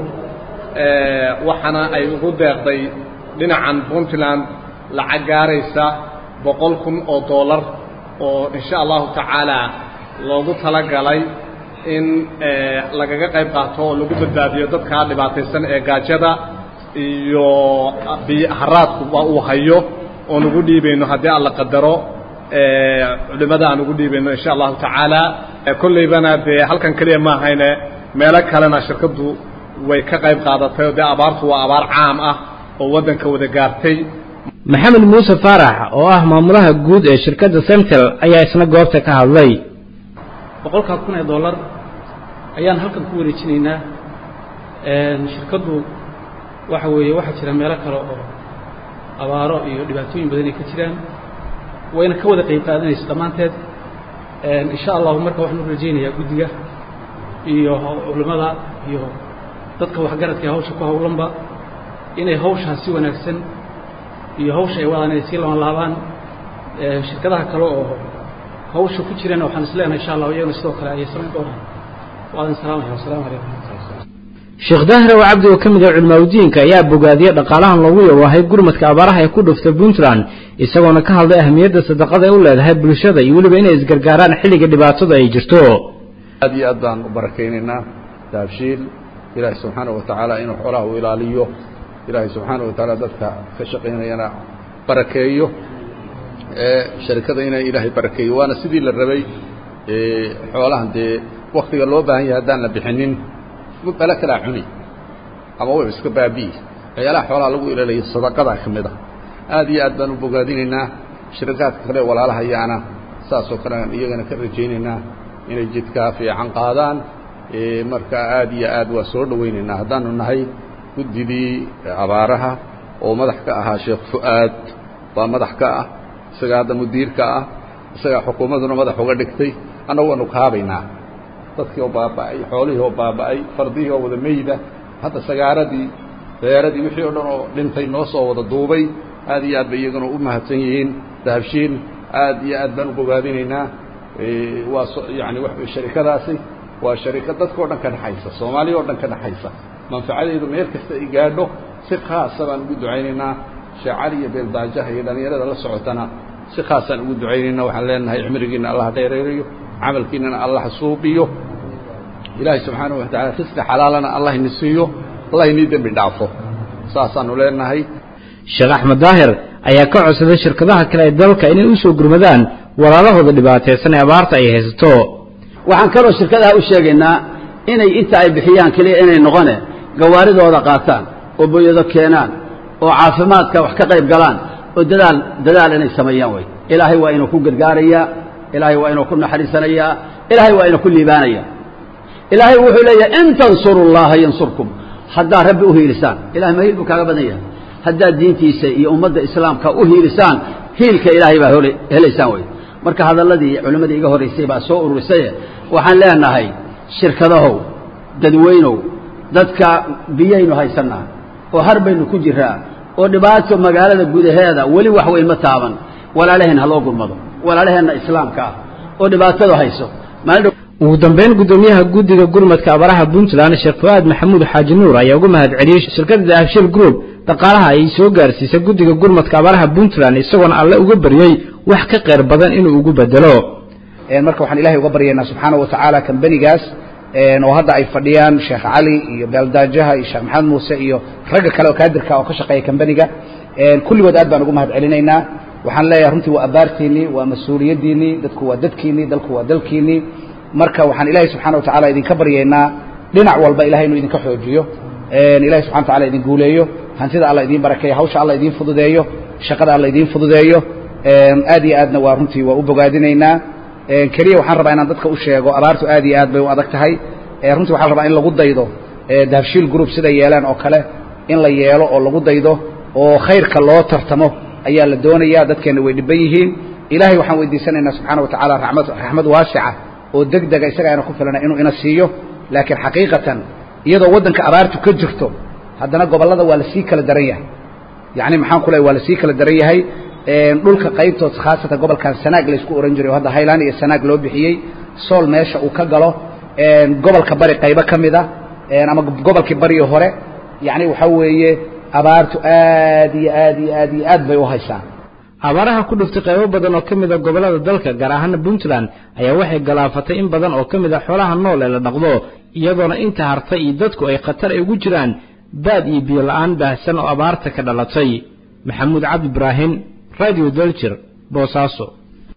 waxaana ay ugu deeqday dhinacan puntland lacag gaaraysa boqol kun oo dollar oo insha allahu tacaala loogu talagalay in lagaga qayb qaato oo lagu badbaadiyo dadkaa dhibaataysan ee gaajada iyo haraadku waa uu hayo oon ugu dhiibayno haddii alla qadaro culimmada aan ugu dhiibayno insha allahu tacaala kolleybana dee halkan keliya ma ahayne meelo kalena shirkaddu way ka qayb qaadatay oo dee abaartu waa abaar caam ah oo waddanka wada gaartay maxamed muuse faarax oo ah maamulaha guud ee shirkadda central ayaa isna goobta ka hadlay boqolkaa kun ee dollar ayaan halkan ku wareejinaynaa shirkaddu waxa weeye waxaa jira meelo kale oo abaaro iyo dhibaatooyin badan ay ka jiraan wayna ka wada qayb qaadanaysa dhammaanteed insha allahu marka waxaan u rajaynayaa guddiga iyo culimmada iyo dadka waxgaradka ee hawsha ku howlanba inay hawshaas si wanaagsan iyo hawsha ay wadaan inay sii laban laabaan shirkadaha kale oo hawsha ku jirana waxaan isleenahay insha allah iyaguna sidoo kale ayay samayn doonaan waadan salaamaya wasalaamu calaykum sheekh daahir oo cabdi oo ka mid ah culimaadudiinka ayaa bogaadiyey dhaqaalahan loogu yawaahay gurmadka abaaraha ee ku dhuftay puntland isagoona ka hadlay ahmiyadda sadaqada ay u leedahay bulshada iyo weliba inay isgargaaraan xilliga dhibaatada ay jirto aad iyo aad baan u barakaynaynaa daabshiil ilaahay subxaana wa tacaala inuu xoolaha u ilaaliyo ilaahay subxaana wa tacaala dadka ka shaqaynayana barakeeyo sharikada inay ilaahay barakeeyo waana sidii la rabay xoolahan dee waktiga loo baahan yahay haddaan la bixinin bale kalaa cuni ama way iska baabi'i waxyaalaha xoolaha lagu ilaalaya sadaqadaa ka mid ah aad iyo aad baan u bogaadinaynaa shirikaadka kale walaalaha ayaana saasoo kale aan iyagana ka rajaynaynaa inay jidkaa fiican qaadaan marka aad iyo aad waa soo dhowaynaynaa haddaanu nahay guddidii abaaraha oo madax ka ahaa sheekh fu'aad baa madax ka ah isagaa hadda mudiirka ah isagaa xukuumadduna madax uga dhigtay annagu waanu kaabaynaa dadkii oo baaba'ay xoolihii oo baaba'ay fardihii oo wada meyda hadda sagaaradii beeradii wixii oo dhan oo dhintay noo soo wada duubay aad iyo aad bay iyaguna u mahadsan yihiin dahabshiin aad iyo aad baan u bogaadinaynaa waa yani wa sharikadaasi waa sharika dadka o dhan ka dhexaysa soomaaliya o dhan ka dhexaysa manfacadeedu meel kasta ay gaadho si khaasa baan ugu ducaynaynaa sheekh cali iyo beeldaajaha iyo dhallinyarada la socotana si khaasaan ugu ducaynayna waxaan leenahay cimrigiina allah dheereerayo camalkiinana allah suubiyo ilaahay subxaanahu wa tacala risqi xalaalana allah ini siiyo allah inii dembi dhaafo saasaanu leenahay sheekh axmed daahir ayaa ka codsaday shirkadaha kale ee dalka inay u soo gurmadaan walaalahooda dhibaataysan ee abaarta ay haysato waxaan kaloo shirkadaha u sheegaynaa inay inta ay bixiyaan keliya inay noqone gawaaridooda qaataan oo boyado keenaan oo caafimaadka wax ka qayb galaan oo dadaal dadaal inay sameeyaan wey ilaahay waa inuu ku gargaarayaa ilaahay waa inuu ku naxariisanayaa ilaahay waa inuu ku liibaanaya ilaahay wuxuu leeyahay in tansuru llaha yansurkum haddaad rabbi u hiilisaan ilahay ma hiil buu kaaga badan yahay haddaad diintiisa iyo ummadda islaamka u hiilisaan hiilka ilaahay baa helaysaan wey marka hadalladii culimmadii iga horraysay baa soo ururisaye waxaan leenahay shirkadahow dadweynow dadka biyaynu haysannaa oo har baynu ku jiraa oo dhibaato magaalada gudaheeda weli wax weyn ma taaban walaalaheen ha loo gurmado walaalaheenna islaamka ah oo dhibaatadu hayso ugu dambeyn guddoomiyaha guddiga gurmadka abaraha puntland sheekh fu'aad maxamuud xaaji nuur ayaa uga mahad celiyey shirkadda dahabshil group dhaqaalaha ay soo gaarsiisay guddiga gurmadka abaraha puntland isagoona alle uga baryey wax ka qayr badan inuu ugu bedelo marka waxaan ilahay uga baryaynaa subxaana wa tacaala kambanigaas oo hadda ay fadhiyaan sheekh cali iyo beeldaajaha iyo sheekh maxamed muuse iyo ragga kale oo kaadirka oo ka shaqeeya kambaniga kulligood aad baan ugu mahad celinaynaa waxaan leeyahay runtii waa abaartiinnii waa mas-uuliyaddiinnii dadku waa dadkiinnii dalku waa dalkiinnii marka waxaan ilaahay subxana wa tacala idinka baryaynaa dhinac walba ilahay inuu idinka xoojiyo ilahay subxana wa tacala idin guuleeyo hantida alla idiin barakeeyo hawsha alla idiin fududeeyo shaqada alla idiin fududeeyo aad iyo aadna waa runtii waa u bogaadinaynaa keliya waxaan rabaa inaan dadka u sheego abaartu aad iyo aad bay u adag tahay runtii waxaa la rabaa in lagu daydo dahabshiil group sida yeelaan oo kale in la yeelo oo lagu daydo oo khayrka loo tartamo ayaa la doonayaa dadkeenna way dhiban yihiin ilaahay waxaan weydiisanaynaa subxaana wa tacaala raxmad raxmad waasica oo deg dega isaga ayna ku filana inuu ina siiyo laakiin xaqiiqatan iyadoo waddanka abaartu ka jirto haddana gobollada waa lasii kala daran yahay yacni maxaan ku lehay waa lasii kala daran yahay dhulka qaybtood khaasatan gobolkan sanaag laysku ohan jiray oo hadda haylaan iyo sanaag loo bixiyey sool meesha uu ka galo gobolka bari qaybo ka mid a ama gobolkii bariyo hore yacni waxaa weeye abaartu aad iyo aad iyo aad iyo aad bay u haysaa abaaraha ku dhuftay qaybo badan oo ka mid a gobollada dalka gaar ahaana puntland ayaa waxay galaafatay in badan oo ka mid a xoolaha nool ee la dhaqdo iyadoona inta hartay iyo dadku ay khatar ay ugu jiraan baad iyo biyo la'aan baahsan oo abaarta ka dhalatay maxamuud cabdi ibraahim radio daljir boosaaso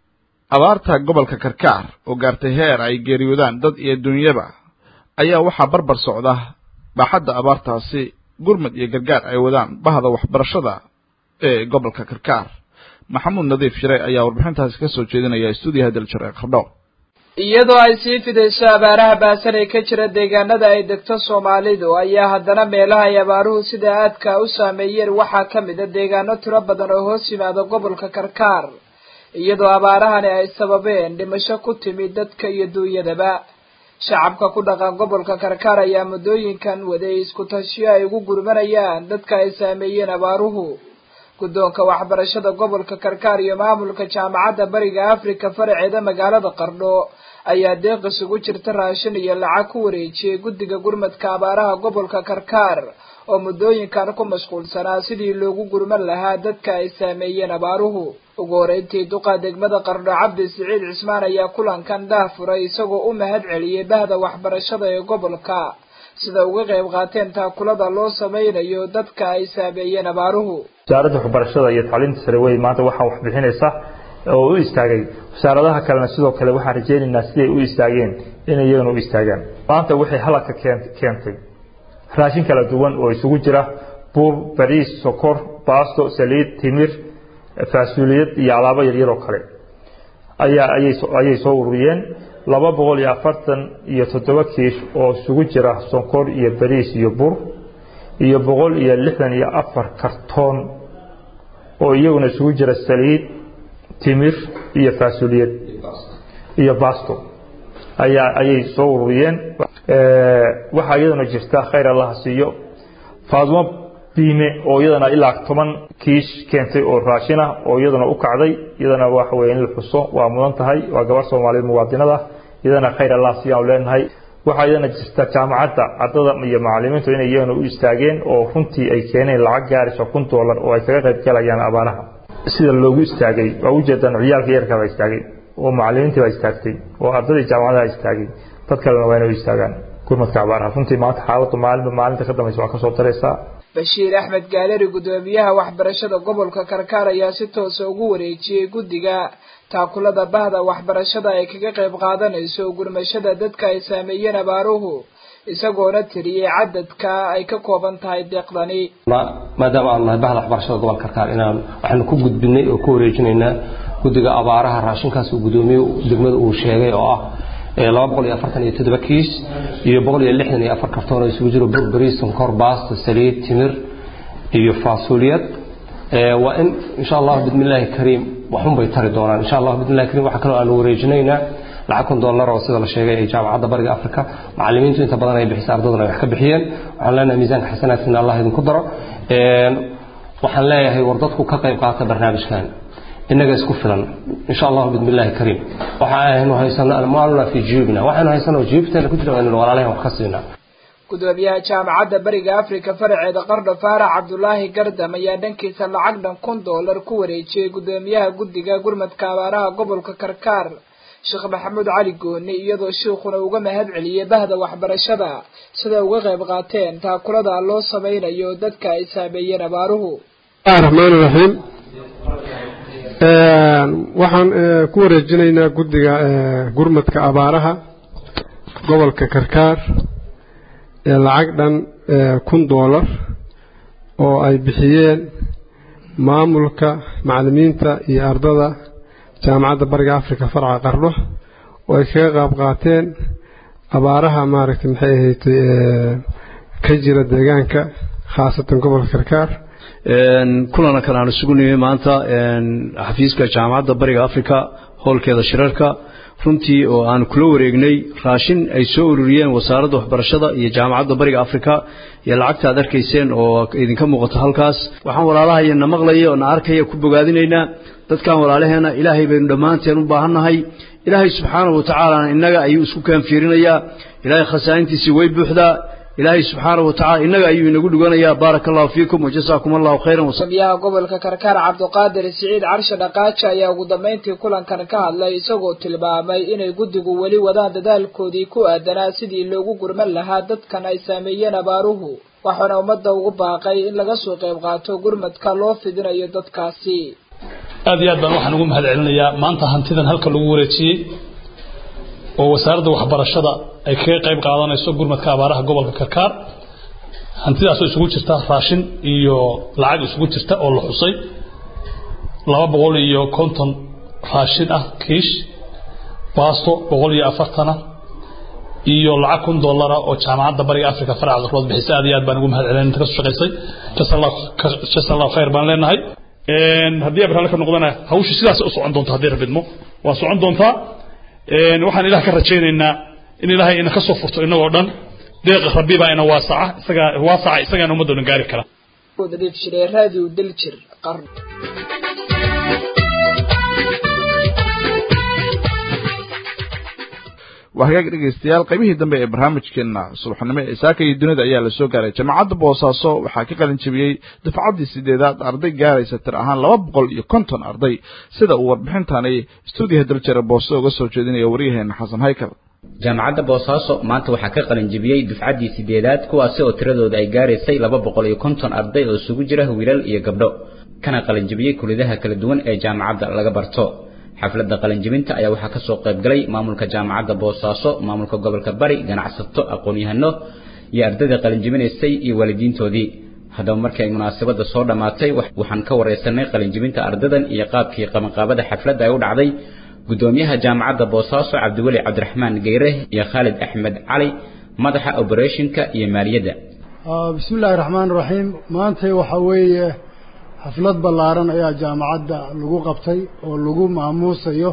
abaarta gobolka karkaar oo gaartay heer ay geeriyoodaan dad iyo dunyaba ayaa waxaa barbar socda baaxadda abaartaasi gurmad iyo gargaar ay wadaan bahda waxbarashada ee gobolka karkaar maxamuud nadiif shiray ayaa warbixintaasi ka soo jeedinaya stuudiyaha daljir ee qardho iyadoo ay sii fidayso abaaraha baasan ee ka jira deegaanada ay degto soomaalidu ayaa haddana meelaha ay abaaruhu sida aadka u saameeyeen waxaa ka mid a deegaano tiro badan oo hoos yimaada gobolka karkaar iyadoo abaarahani ay sababeen dhimasho ku timid dadka iyo duunyadaba shacabka ku dhaqan gobolka karkaar ayaa muddooyinkan waday isku tashiyo ay ugu gurmanayaan dadka ay saameeyeen abaaruhu guddoonka waxbarashada gobolka karkaar iyo maamulka jaamacadda bariga afrika faraceeda magaalada qardho ayaa deeq isugu jirta raashin iyo lacag ku wareejiyey guddiga gurmadka abaaraha gobolka karkaar oo muddooyinkan ku mashquulsanaa sidii loogu gurman lahaa dadka ay saameeyeen abaaruhu ugu horeyntii duqa degmada qardho cabdi siciid cismaan ayaa kulankan daah furay isagoo u mahad celiyey bahda waxbarashada ee gobolka sida uga qayb qaateen taakulada loo samaynayo dadka ay saameeyeen abaaruhu wasaaradda waxbarashada iyo tacliinta sare wey maanta waxaa wax bixinaysa oo u istaagay wasaaradaha kalena sidoo kale waxaan rajaynaynaa siday u istaageen inay iyagana u istaagaan maanta waxay halaka keentay raashin kala duwan oo isugu jira buur bariis sokor baasto saliid timir faasuuliyad iyo alaabo yaryar oo kale ayaa ayay soo ururiyeen laba boqol iyo afartan iyo toddoba kiish oo isugu jira sonkor iyo bariis iyo bur iyo boqol iyo lixdan iyo afar kartoon oo iyaguna isugu jira saliid timir iyo faasuuliyad iyo basto ayaa ayay soo ururiyeen waxaa iyaduna jirta khayr allaha siiyo faadmo biime oo iyadana ilaa toban kiish keentay oo raashin ah oo iyadana u kacday iyadana waxa weye in la xuso waa mudan tahay waa gabar soomaaliyeed muwaadinada iyadana khayr allah siiyaan leenahay waxaa iyadana jirta jaamacadda ardada iyo macalimiintu inay iyagana u istaageen oo runtii ay keeneen lacag gaaraysa kun doolar oo ay kaga qayb galayaan abaaraha sida loogu istaagay waa ujeedaan ciyaalka yarka baa istaagay oo macalimiintii baa istaagtay oo ardadii jaamacadaha istaagay dad kalena waa inay u istaagaan gurmadka abaaraha runtii maanta xaaladdu maalinba maalinta ka dambaysa waa kasoo daraysaa bashiir axmed gaaleri guddoomiyaha waxbarashada gobolka karkaar ayaa si toosa ugu wareejiyey guddiga taakulada bahda waxbarashada ay kaga qayb qaadanayso gurmashada dadka ay saameeyeen abaaruhu isagoona tiriyey cadadka ay ka kooban tahay deeqdani maadaama aanu nahay bahda waxbarashada gobolka karkaar inaan waxaanu ku gudbinay oo ku wareejinaynaa guddiga abaaraha raashinkaas uu guddoomiye degmada uu sheegay oo ah laba boqol iyo afartan iyo toddoba kiis iyo boqol iyo lixdan iyo afar kartoon oo isugu jiro burberi sonkor baasta saliid timir iyo faasuuliyad waa in insha allah bismillaahi kariim waxun bay tari doonaan insha allah bismillahi kariim waxaa kaloo aanu wareejinaynaa lacag kun dollar oo sida la sheegay ee jaamacadda bariga afrika macalimiintu inta badan ay bixisa ardaduna ay wax ka bixiyeen waxaan leenahay miisaanka xasanaadkiina allah idinku daro waxaan leeyahay war dadku ka qayb qaata barnaamijkan inaga isku filan insha allah bismillahi kariim waxa aynu haysano almaaluna fi jiyubina waxaynu haysano jiyubteena ku jira inaynu walaalahan wax ka siinaa gudoomiyaha jaamacadda bariga afrika faraceeda qardho faarax cabdulaahi gardam ayaa dhankiisa lacag dhan kun doolar ku wareejiyey gudoomiyaha guddiga gurmadka abaaraha gobolka karkaar sheekh maxamuud cali gooni iyadoo shiikhuna uga mahad celiyey bahda waxbarashada sida uga qayb qaateen taakulada loo samaynayo dadka ay saameeyeen abaaruhu raxmaan raxiim waxaan ku wareejinaynaa guddiga gurmadka abaaraha gobolka karkaar lacag dhan kun doolar oo ay bixiyeen maamulka macallimiinta iyo ardada jaamacadda bariga afrika farca qardho oo ay kaga qaab qaateen abaaraha maaragtay maxay ahayd ka jira deegaanka khaasatan gobolka karkaar kulana kale aan isugu nimi maanta xafiiska jaamacadda bariga afrika howlkeeda shirarka runtii oo aan kula wareegnay raashin ay soo ururiyeen wasaaradda waxbarashada iyo jaamacadda bariga afrika iyo lacagta aad arkayseen oo idinka muuqato halkaas waxaan walaalahayana maqlaya oo na arkaya ku bogaadinaynaa dadkan walaalaheena ilaahay baynu dhammaanteen u baahannahay ilaahay subxaanahu watacaalana innaga ayuu isku kaanfiirinayaa ilaahay khasaaintiisii way buuxdaa ilaahay subxaanahu watacala innaga ayuu inagu dhiganayaa baaraka allahu fiikum wajasaakum allahu khayran gudoomiyaha gobolka karkaar cabdiqaadir siciid carshe dhaqaaja ayaa ugu dambeyntii kulankan ka hadlay isagoo tilmaamay inay guddigu weli wadaan dadaalkoodii ku aadanaa sidii loogu gurman lahaa dadkan ay saameeyeen abaaruhu waxaana ummadda ugu baaqay in laga soo qayb qaato gurmadka loo fidinayo dadkaasi aad iyo aad baan waxaan ugu mahad celinayaa maanta hantidan halka lagu wareejiyey oo wasaaradda waxbarashada ay kaga qayb qaadanayso gurmadka abaaraha gobolka karkaar hantidaasoo isugu jirta raashin iyo lacag isugu jirta oo la xusay laba boqol iyo konton raashin ah kiish baasto boqol iyo afartana iyo lacag kun dollara oo jaamacadda bariga africa faraca qarlood bixisa aad iyo aad baan ugu mahad celin inta ka soo shaqaysay jasa allahu khayr baan leenahay haddii abraale ka noqdana hawshu sidaas u socon doonta haddii rabidmo waa socon doontaa waxaan ilaah ka rajaynaynaa in ilaahay ina ka soo furto inagoo dhan deeqa rabbi baa ina waasaca isagaa waasaca isagaana ummadda dhan gaari kara nadiif shiree raadiyo daljir qarn waa hagaag dhegaystayaal qaybihii dambe ee barnaamijkeena subaxnimo ee saaka iyo dunida ayaa la soo gaaray jaamacadda boosaaso waxaa ka qalin jebiyey dafcaddii sideedaad arday gaaraysa tir ahaan laba boqol iyo konton arday sida uu warbixintani stuudiyaha daljare booso uga soo jeedinaya waryaheena xasan haykal jaamacadda boosaaso maanta waxaa ka qalin jebiyey dufcaddii sideedaad kuwaasi oo tiradooda ay gaaraysay laba boqol iyo konton arday oo isugu jira wiilal iyo gabdho kana qalin jebiyey kulidaha kala duwan ee jaamacadda laga barto xafladda qalinjibinta ayaa waxaa ka soo qayb galay maamulka jaamacadda boosaaso maamulka gobolka bari ganacsato aqoon-yahano iyo ardayda qalinjibinaysay iyo waalidiintoodii haddaba markii ay munaasabadda soo dhammaatay waxaan ka waraysanay qalinjibinta ardadan iyo qaabkii qabanqaabada xafladda ay u dhacday gudoomiyaha jaamacadda boosaaso cabdiweli cabdiraxmaan geyre iyo khaalid axmed cali madaxa oberetionka iyo maaliyadda bismi illaahi raxmaan raxiim maanta waxaa weeye xaflad ballaaran ayaa jaamacadda lagu qabtay oo lagu maamuusayo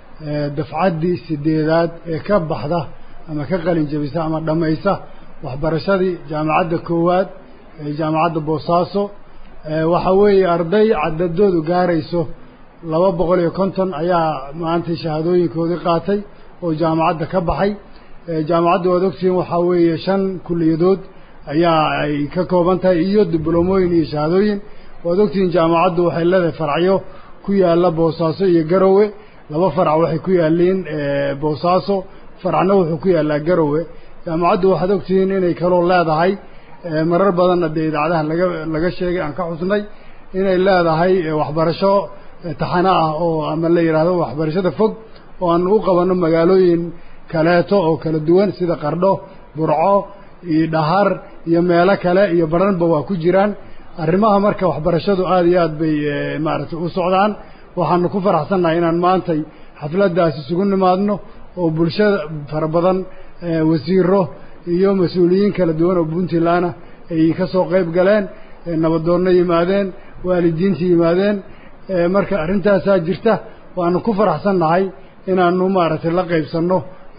dafcaddii sideedaad ee ka baxda ama ka qalin jebisa ama dhammaysa waxbarashadii jaamacadda koowaad ee jaamacadda boosaaso waxaa weeye arday cadadoodu gaarayso laba boqol iyo konton ayaa maanta shahaadooyinkoodii qaatay oo jaamacadda ka baxay jaamacadda waad ogtihiin waxaa weeye shan kuliyadood ayaa ay ka kooban tahay iyo dibloomooyin iyo shahaadooyin waad ogtihiin jaamacaddu waxay leedahay faracyo ku yaalla boosaaso iyo garowe laba farac waxay ku yaalliin boosaaso faracna wuxuu ku yaallaa garowe jaamacaddu waxaad ogtihiin inay kaloo leedahay marar badanna dee idaacadaha laga laga sheegay aan ka xusnay inay leedahay waxbarasho taxano ah oo ama la yidhaahdo waxbarashada fog oo aan u qabanno magaalooyin kaleeto oo kala duwan sida qardho burco iyo dhahar iyo meelo kale iyo baranba waa ku jiraan arrimaha marka waxbarashadu aada iyo aad bay maaragtay u socdaan waxaanu ku faraxsannahay inaan maantay xafladdaas isugu nimaadno oo bulshada fara badan wasiiro iyo mas-uuliyiin kala duwan oo puntlandna ay ka soo qayb galeen nabadoonno yimaadeen waalidiinta yimaadeen marka arrintaasaa jirta waanu ku faraxsannahay inaanu maaragtay la qaybsanno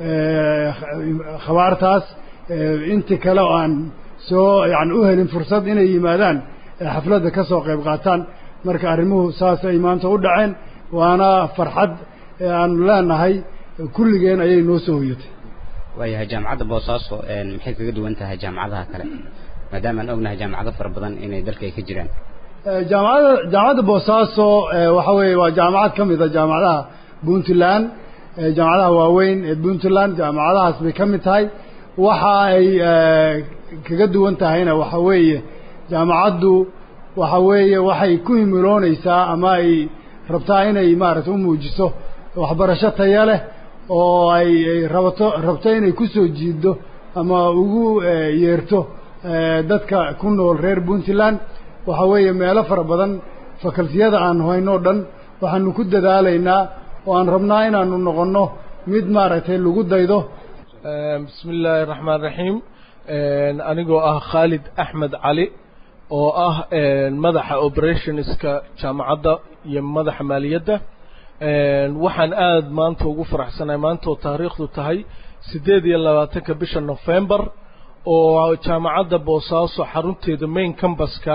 khabaartaas inti kale oo aan soo yani u helin fursad inay yimaadaan xafladda ka soo qayb qaataan marka arrimuhu saas ay maanta u dhaceen waana farxad aanu leenahay kulligeen ayay noo soo hoyatay waayahay jaamacadda boosaaso maxay kaga duwan tahay jaamacadaha kale maadaama aan ognahay jaamacado fara badan inay dalka ay ka jiraan jaamacadda jaamacadda boosaaso waxa weeye waa jaamacad ka mid a jaamacadaha puntland jaamacadaha waaweyn ee puntland jaamacadahaas bay ka mid tahay waxa ay kaga duwan tahayna waxa weeye jaamacaddu waxa weeye waxay ku himiloonaysaa ama ay rabtaa inay maaragtay u muujiso waxbarasho taya leh oo ay ay rabato rabto inay ku soo jiiddo ama ugu yeerto dadka ku nool reer puntland waxa weeye meelo fara badan fakaltiyada aan hayno dhan waxaanu ku dadaalaynaa oo aan rabnaa inaanu noqonno mid maaragtay lagu daydo bismi illaahi raxmaan raxiim anigoo ah khaalid axmed cali oo ah madaxa operationska jaamacadda iyo madaxa maaliyadda waxaan aada maanta ugu faraxsanahay maanta oo taariikhdu tahay siddeed iyo labaatanka bisha november oo jaamacadda boosaaso xarunteeda main cambaska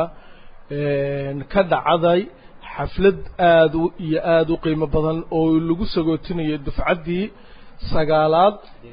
ka dhacday xaflad aada iyo aada u qiimo badan oo lagu sagootinayo dufcaddii sagaalaad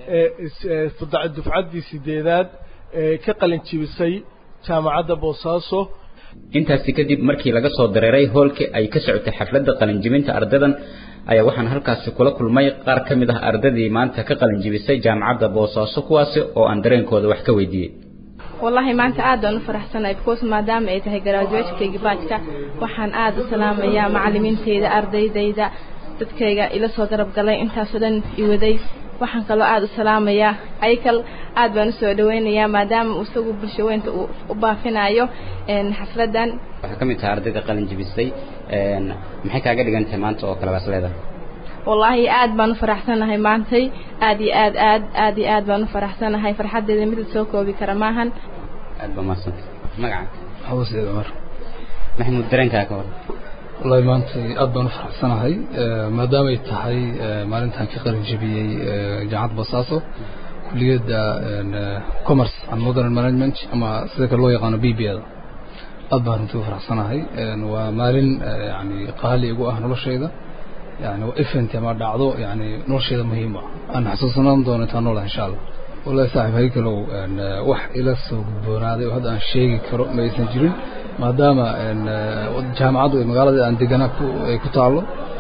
dufcaddii sideedaad ee ka qalin jibisay jaamacadda boosaaso intaasi kadib markii laga soo dareeray hoolkii ay ka socotay xafladda qalinjibinta ardadan ayaa waxaan halkaasi kula kulmay qaar ka mid ah ardadii maanta ka qalinjibisay jaamacadda boosaaso kuwaasi oo aan dareenkooda wax ka weydiiyey wallahi maanta aad baan u faraxsanahay because maadaama ay tahay graduatekayga baajka waxaan aada u salaamayaa macalimiinteyda ardaydayda dadkayga ila soo garab galay intaasoo dhan iwaday waxaan kaloo aada u salaamayaa ayakal aad baan usoo dhaweynayaa maadaama isagu bulshaweynta uu u baafinayo xafladan waxaa ka mid tahay ardayda qalin jibisay maxay kaaga dhigan tahay maanta oo kale baas leedahay wallaahi aad baan u faraxsanahay maantay aad iyo aad aad aad iyo aad baan u faraxsanahay farxaddeeda mid la soo koobi kara maahan aad baa mahadsantay magaca xawas ciid cumar maxamuud dareenkaa ka hor wallahi maanta aad baan u faraxsanahay maadaama ay tahay maalintan ka qalin jebiyey jaamacadda boosaaso kuliyadda commerce and modern management ama sida kale loo yaqaano b b da aad baan runtii u faraxsanahay waa maalin yani qaali igu ah noloshayda yani waa event ama dhacdo yani noloshayda muhiim ah aan xasuusanaan doono intaan noolaha insha allah wallahi saaxib haykalow wax ila soo gudboonaaday oo hadda aan sheegi karo ma aysan jirin maadaama jaamacaddu ay magaalada aan deganaa ay ku taallo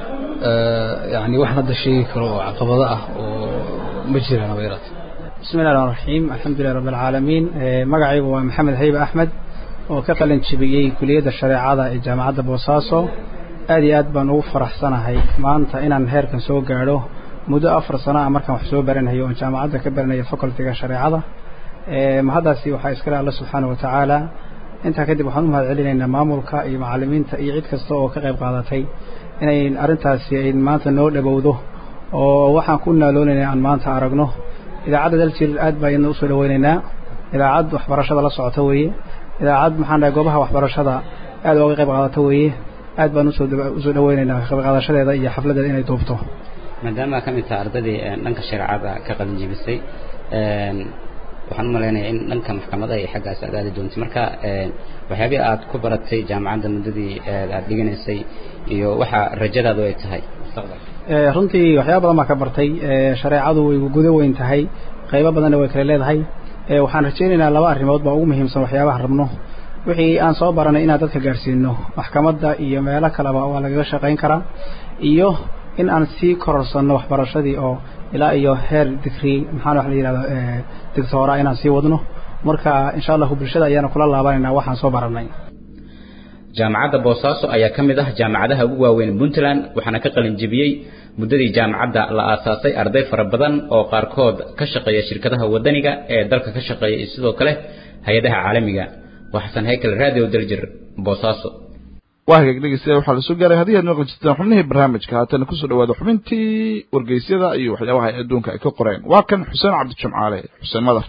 yani waxaan hadda sheegi karo oo caqabado ah oo ma jiraan haba yaraate bismi illahi raxmaan raxiim alxamdulilah rabbi alcaalamiin magacaygu waa maxamed haybe axmed oo ka qalin jebiyey kuliyadda shareecada ee jaamacadda boosaaso aad iyo aad baan ugu faraxsanahay maanta inaan heerkan soo gaadho muddo afar sano ah markaan wax soo baranayo oon jaamacadda ka baranayo facultiga shareecada mahaddaasi waxaa iskale alla subxaana wa tacaala intaa kadib waxaan u mahad celinaynaa maamulka iyo macalimiinta iyo cid kasta oo ka qayb qaadatay inay arrintaasi ay maanta noo dhowowdo oo waxaan ku naaloonayna aan maanta aragno idaacadda daljir aad baa iyadna usoo dhaweynaynaa idaacad waxbarashada la socota weeye idaacad maxaan dhahay goobaha waxbarashada aad ooga qayb qaadata weeye aad baan usoo usoo dhaweynaynaa qayb qaadashadeeda iyo xafladeeda inay duubto maadaama ka mid taha ardadii dhanka shareecada ka qalin jebisay waxaan u malaynayaa in dhanka maxkamada iyo xaggaas aad aadi doonto marka waxyaabihii aad ku baratay jaamacadda muddadii aad dhiganaysay iyo waxa rajadaadu ay tahay mustaqbalka runtii waxyaaba badan baa ka bartay shareecadu way gudo weyn tahay qaybo badanna way kale leedahay waxaan rajaynaynaa laba arrimood baa ugu muhiimsan waxyaabaha rabno wixii aan soo baranay inaan dadka gaadhsiino maxkamadda iyo meelo kaleba waa lagaga shaqayn karaa iyo in aan sii kororsanno waxbarashadii oo ilaa iyo heer digrii maxaan wax la yidhahdo digtoora inaan sii wadno marka insha allahu bulshada ayaana kula laabanaynaa waxaan soo baranay jaamacadda boosaaso ayaa ka mid ah jaamacadaha ugu waaweyn puntland waxaana ka qalin jebiyey muddadii jaamacadda la aasaasay arday fara badan oo qaarkood ka shaqeeya shirkadaha wadaniga ee dalka ka shaqeeya iyo sidoo kale hay-adaha caalamiga waa xasan haykel radio daljir boosaaso waa hagaag dhegeystayaal waxaa lasoo gaaray haddii aad maqli jirtaan xubnihii barnaamijka haatana kusoo dhawaada xubintii wargeysyada iyo waxyaabaha ay adduunka ay ka qoreen waa kan xuseen cabdijimcaale xuseen madar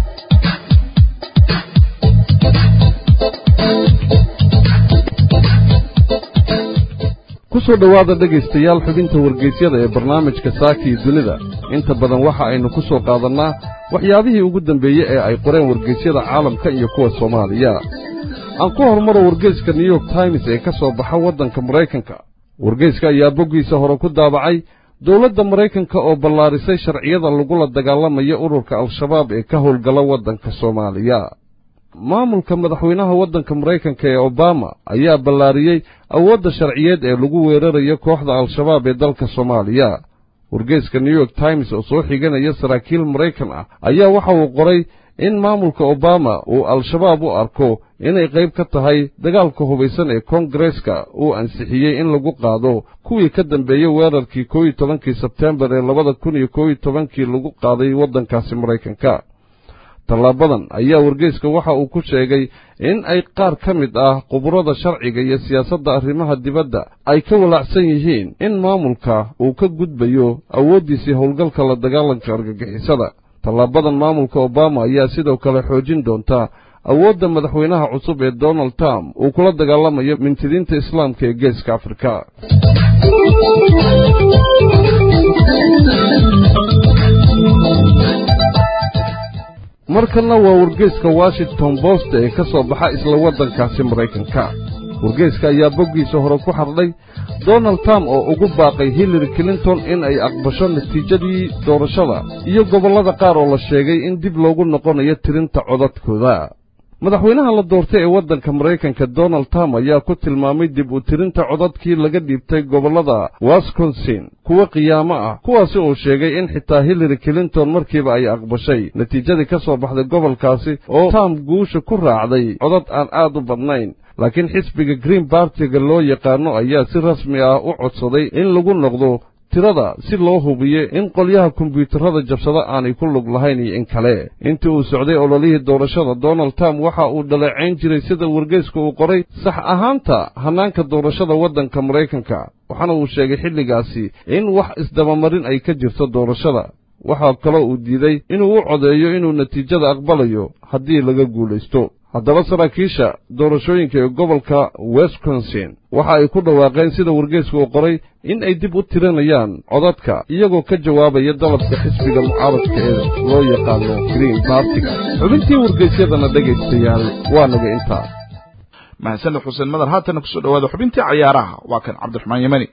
kusoo dhowaada dhegaystayaal xubinta wargeysyada ee barnaamijka saakii dunida inta badan waxa aynu ku soo qaadannaa waxyaabihii ugu dambeeyey ee ay qoreen wargeysyada caalamka iyo kuwa soomaaliya aan ku hormaro wargeyska new york times ee ka soo baxa waddanka maraykanka wargeyska ayaa boggiisa hore ku daabacay dowladda maraykanka oo ballaarisay sharciyada lagula dagaalamayo ururka al-shabaab ee ka howlgala waddanka soomaaliya maamulka madaxweynaha waddanka maraykanka ee obama ayaa ballaariyey awoodda sharciyeed ee lagu weerarayo kooxda al-shabaab ee dalka soomaaliya wargeyska new york times oo soo xiganaya saraakiil maraykan ah ayaa waxa uu qoray in maamulka obama uu al-shabaab u arko inay qayb ka tahay dagaalka hubaysan ee koongareeska uu ansixiyey in lagu qaado kuwii ka dambeeyey weerarkii koo iyo tobankii sebteembar ee labada kun iyo koo iyo tobankii lagu qaaday waddankaasi maraykanka tallaabadan ayaa wargeyska waxa uu ku sheegay in ay qaar ka mid ah khuburada sharciga iyo siyaasadda arrimaha dibadda ay ka walaacsan yihiin in maamulka uu ka gudbayo awooddiisii howlgalka la dagaalanka argagixisada tallaabadan maamulka obama ayaa sidoo kale xoojin doonta awoodda madaxweynaha cusub ee donald trump uu kula dagaalamayo mintidiinta islaamka ee geeska afrika markanna waa wargeyska washington post ee ka soo baxa isla waddankaasi maraykanka wargeyska ayaa boggiisa hore ku xardhay donald trump oo ugu baaqay hillary clinton in ay aqbasho natiijadii doorashada iyo gobollada qaar oo la sheegay in dib loogu noqonayo tirinta codadkooda madaxweynaha la doortay ee waddanka maraykanka donald trump ayaa ku tilmaamay dib u tirinta codadkii laga dhiibtay gobollada wisconsin kuwa qiyaamo ah kuwaasi uu sheegay in xitaa hillary clinton markiiba ay aqbashay natiijadii ka soo baxday gobolkaasi oo trump guusha ku raacday codad aan aad u badnayn laakiin xisbiga green bartiga loo yaqaano ayaa si rasmi ah u codsaday in lagu noqdo tirada si loo hubiyo in qolyaha kombiyuutarada jabsada aanay ku lug lahayn iyo in kale intii uu socday ololihii doorashada donald trump waxa uu dhaleecayn jiray sida wargeyska uu qoray sax ahaanta hannaanka doorashada waddanka maraykanka waxaana uu sheegay xilligaasi in wax isdabamarin ay ka jirto doorashada waxaa kaloo uu diiday inuu u codeeyo inuu natiijada aqbalayo haddii laga guulaysto haddaba saraakiisha doorashooyinka ee gobolka wisconsin waxa ay ku dhawaaqeen sida wargeysku uu qoray in ay dib u tirinayaan codadka iyagoo ka jawaabaya dalabka xisbiga mucaaradka ee loo yaqaano green bartiga xubintii wargeysyadana dhegaystayaal waa naga intaa mahadsaned xuseen madar haatana kusoo dhawaada xubintii cayaaraha waa kan cabdiraxmaan yemani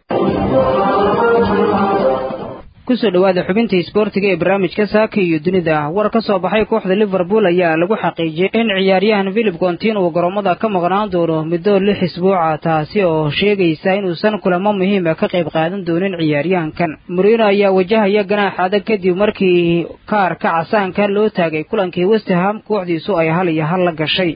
kusoo dhowaada xubinta isboortiga ee barnaamijka saaka iyo dunida war ka soo baxay kooxda liverpool ayaa lagu xaqiijiyey in ciyaaryahan philip kontin uu garoomada ka maqnaan doono muddo lix isbuuca taasi oo sheegaysa inuusan kulamo muhiima ka qayb qaadan doonin ciyaaryahankan murino ayaa wajahaya ganaax adag kadib markii kaarka casaanka loo taagay kulankii westham kooxdiisu ay hal iyo hal la gashay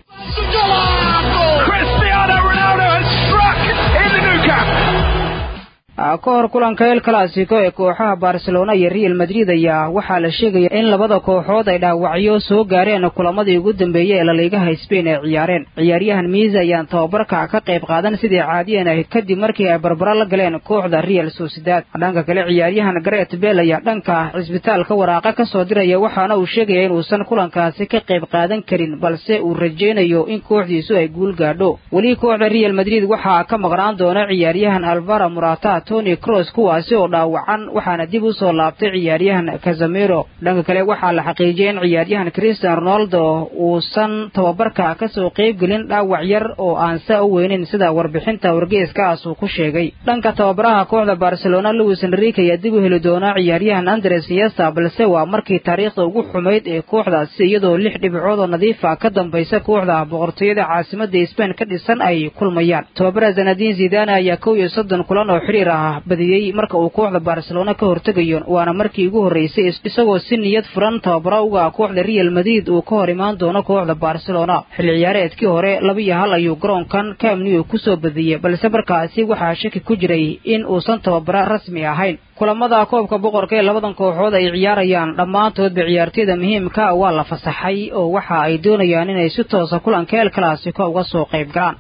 ka hor kulanka el clasico ee kooxaha barcelona iyo real madrid ayaa waxaa la sheegaya in labada kooxood ay dhaawacyo soo gaareen kulamadii ugu dambeeyey ee laliigaha sbain ay ciyaareen ciyaaryahan miisa ayaan tababarka ka qayb qaadan sidii caadiyan ah kadib markii ay barbaro la galeen kooxda real sociedad dhanka kale ciyaaryahan garet bel ayaa dhanka cisbitaalka waraaqa ka soo diraya waxaana uu sheegaya inuusan kulankaasi ka qayb qaadan karin balse uu rajaynayo in kooxdiisu ay guul gaadho weli kooxda real madrid waxaa ka maqnaan doona ciyaaryahan alvara murata tony cross kuwaasi oo dhaawacan waxaana dib u soo laabtay ciyaaryahan casamiro dhanka kale waxaa la xaqiijiyay in ciyaaryahan christian ronaldo uusan tababarka ka soo qaybgelin dhaawac yar oo aan saa u weynin sida warbixinta wargeeskaas uu ku sheegay dhanka tababaraha kooxda barcelona louis enrique ayaa dib u heli doona ciyaaryahan andres yesta balse waa markii taariikhda ugu xumayd ee kooxdaasi iyadoo lix dhibcood oo nadiifa ka dambaysa kooxda boqortooyada caasimada sbain ka dhisan ay kulmayaan tababara zanadin zidane ayaa kow iyo soddon kulan oo xiriir ah badiyey marka uu kooxda barcelona ka hortegayo waana markii ugu horreysay isagoo si niyad furan tababaro uga kooxda real madrid uu ka hor imaan doono kooxda barcelona xilli ciyaareedkii hore laba iyo hal ayuu garoonkan camnew kusoo badiyey balse markaasi waxaa shaki ku jiray in uusan tababaro rasmi ahayn kulamada koobka boqorka ee labadan kooxood ay ciyaarayaan dhammaantoodba ciyaartoyda muhiimka waa la fasaxay oo waxa ay doonayaan inay si toosa kulanka el clasico uga soo qayb galaan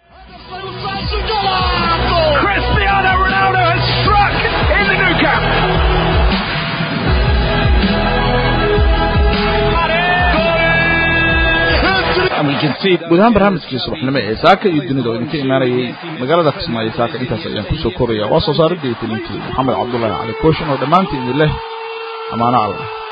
guud ahaan barnaamijkii subaxnimo ee saaka iyo dunida oo idinka imaanayay magaalada kismaayo saaka intaas ayaan kusoo koraya waa soo saaridda iyo talintii maxamed cabdullaahi cali kooshin oo dhammaantiin idin leh amaano allah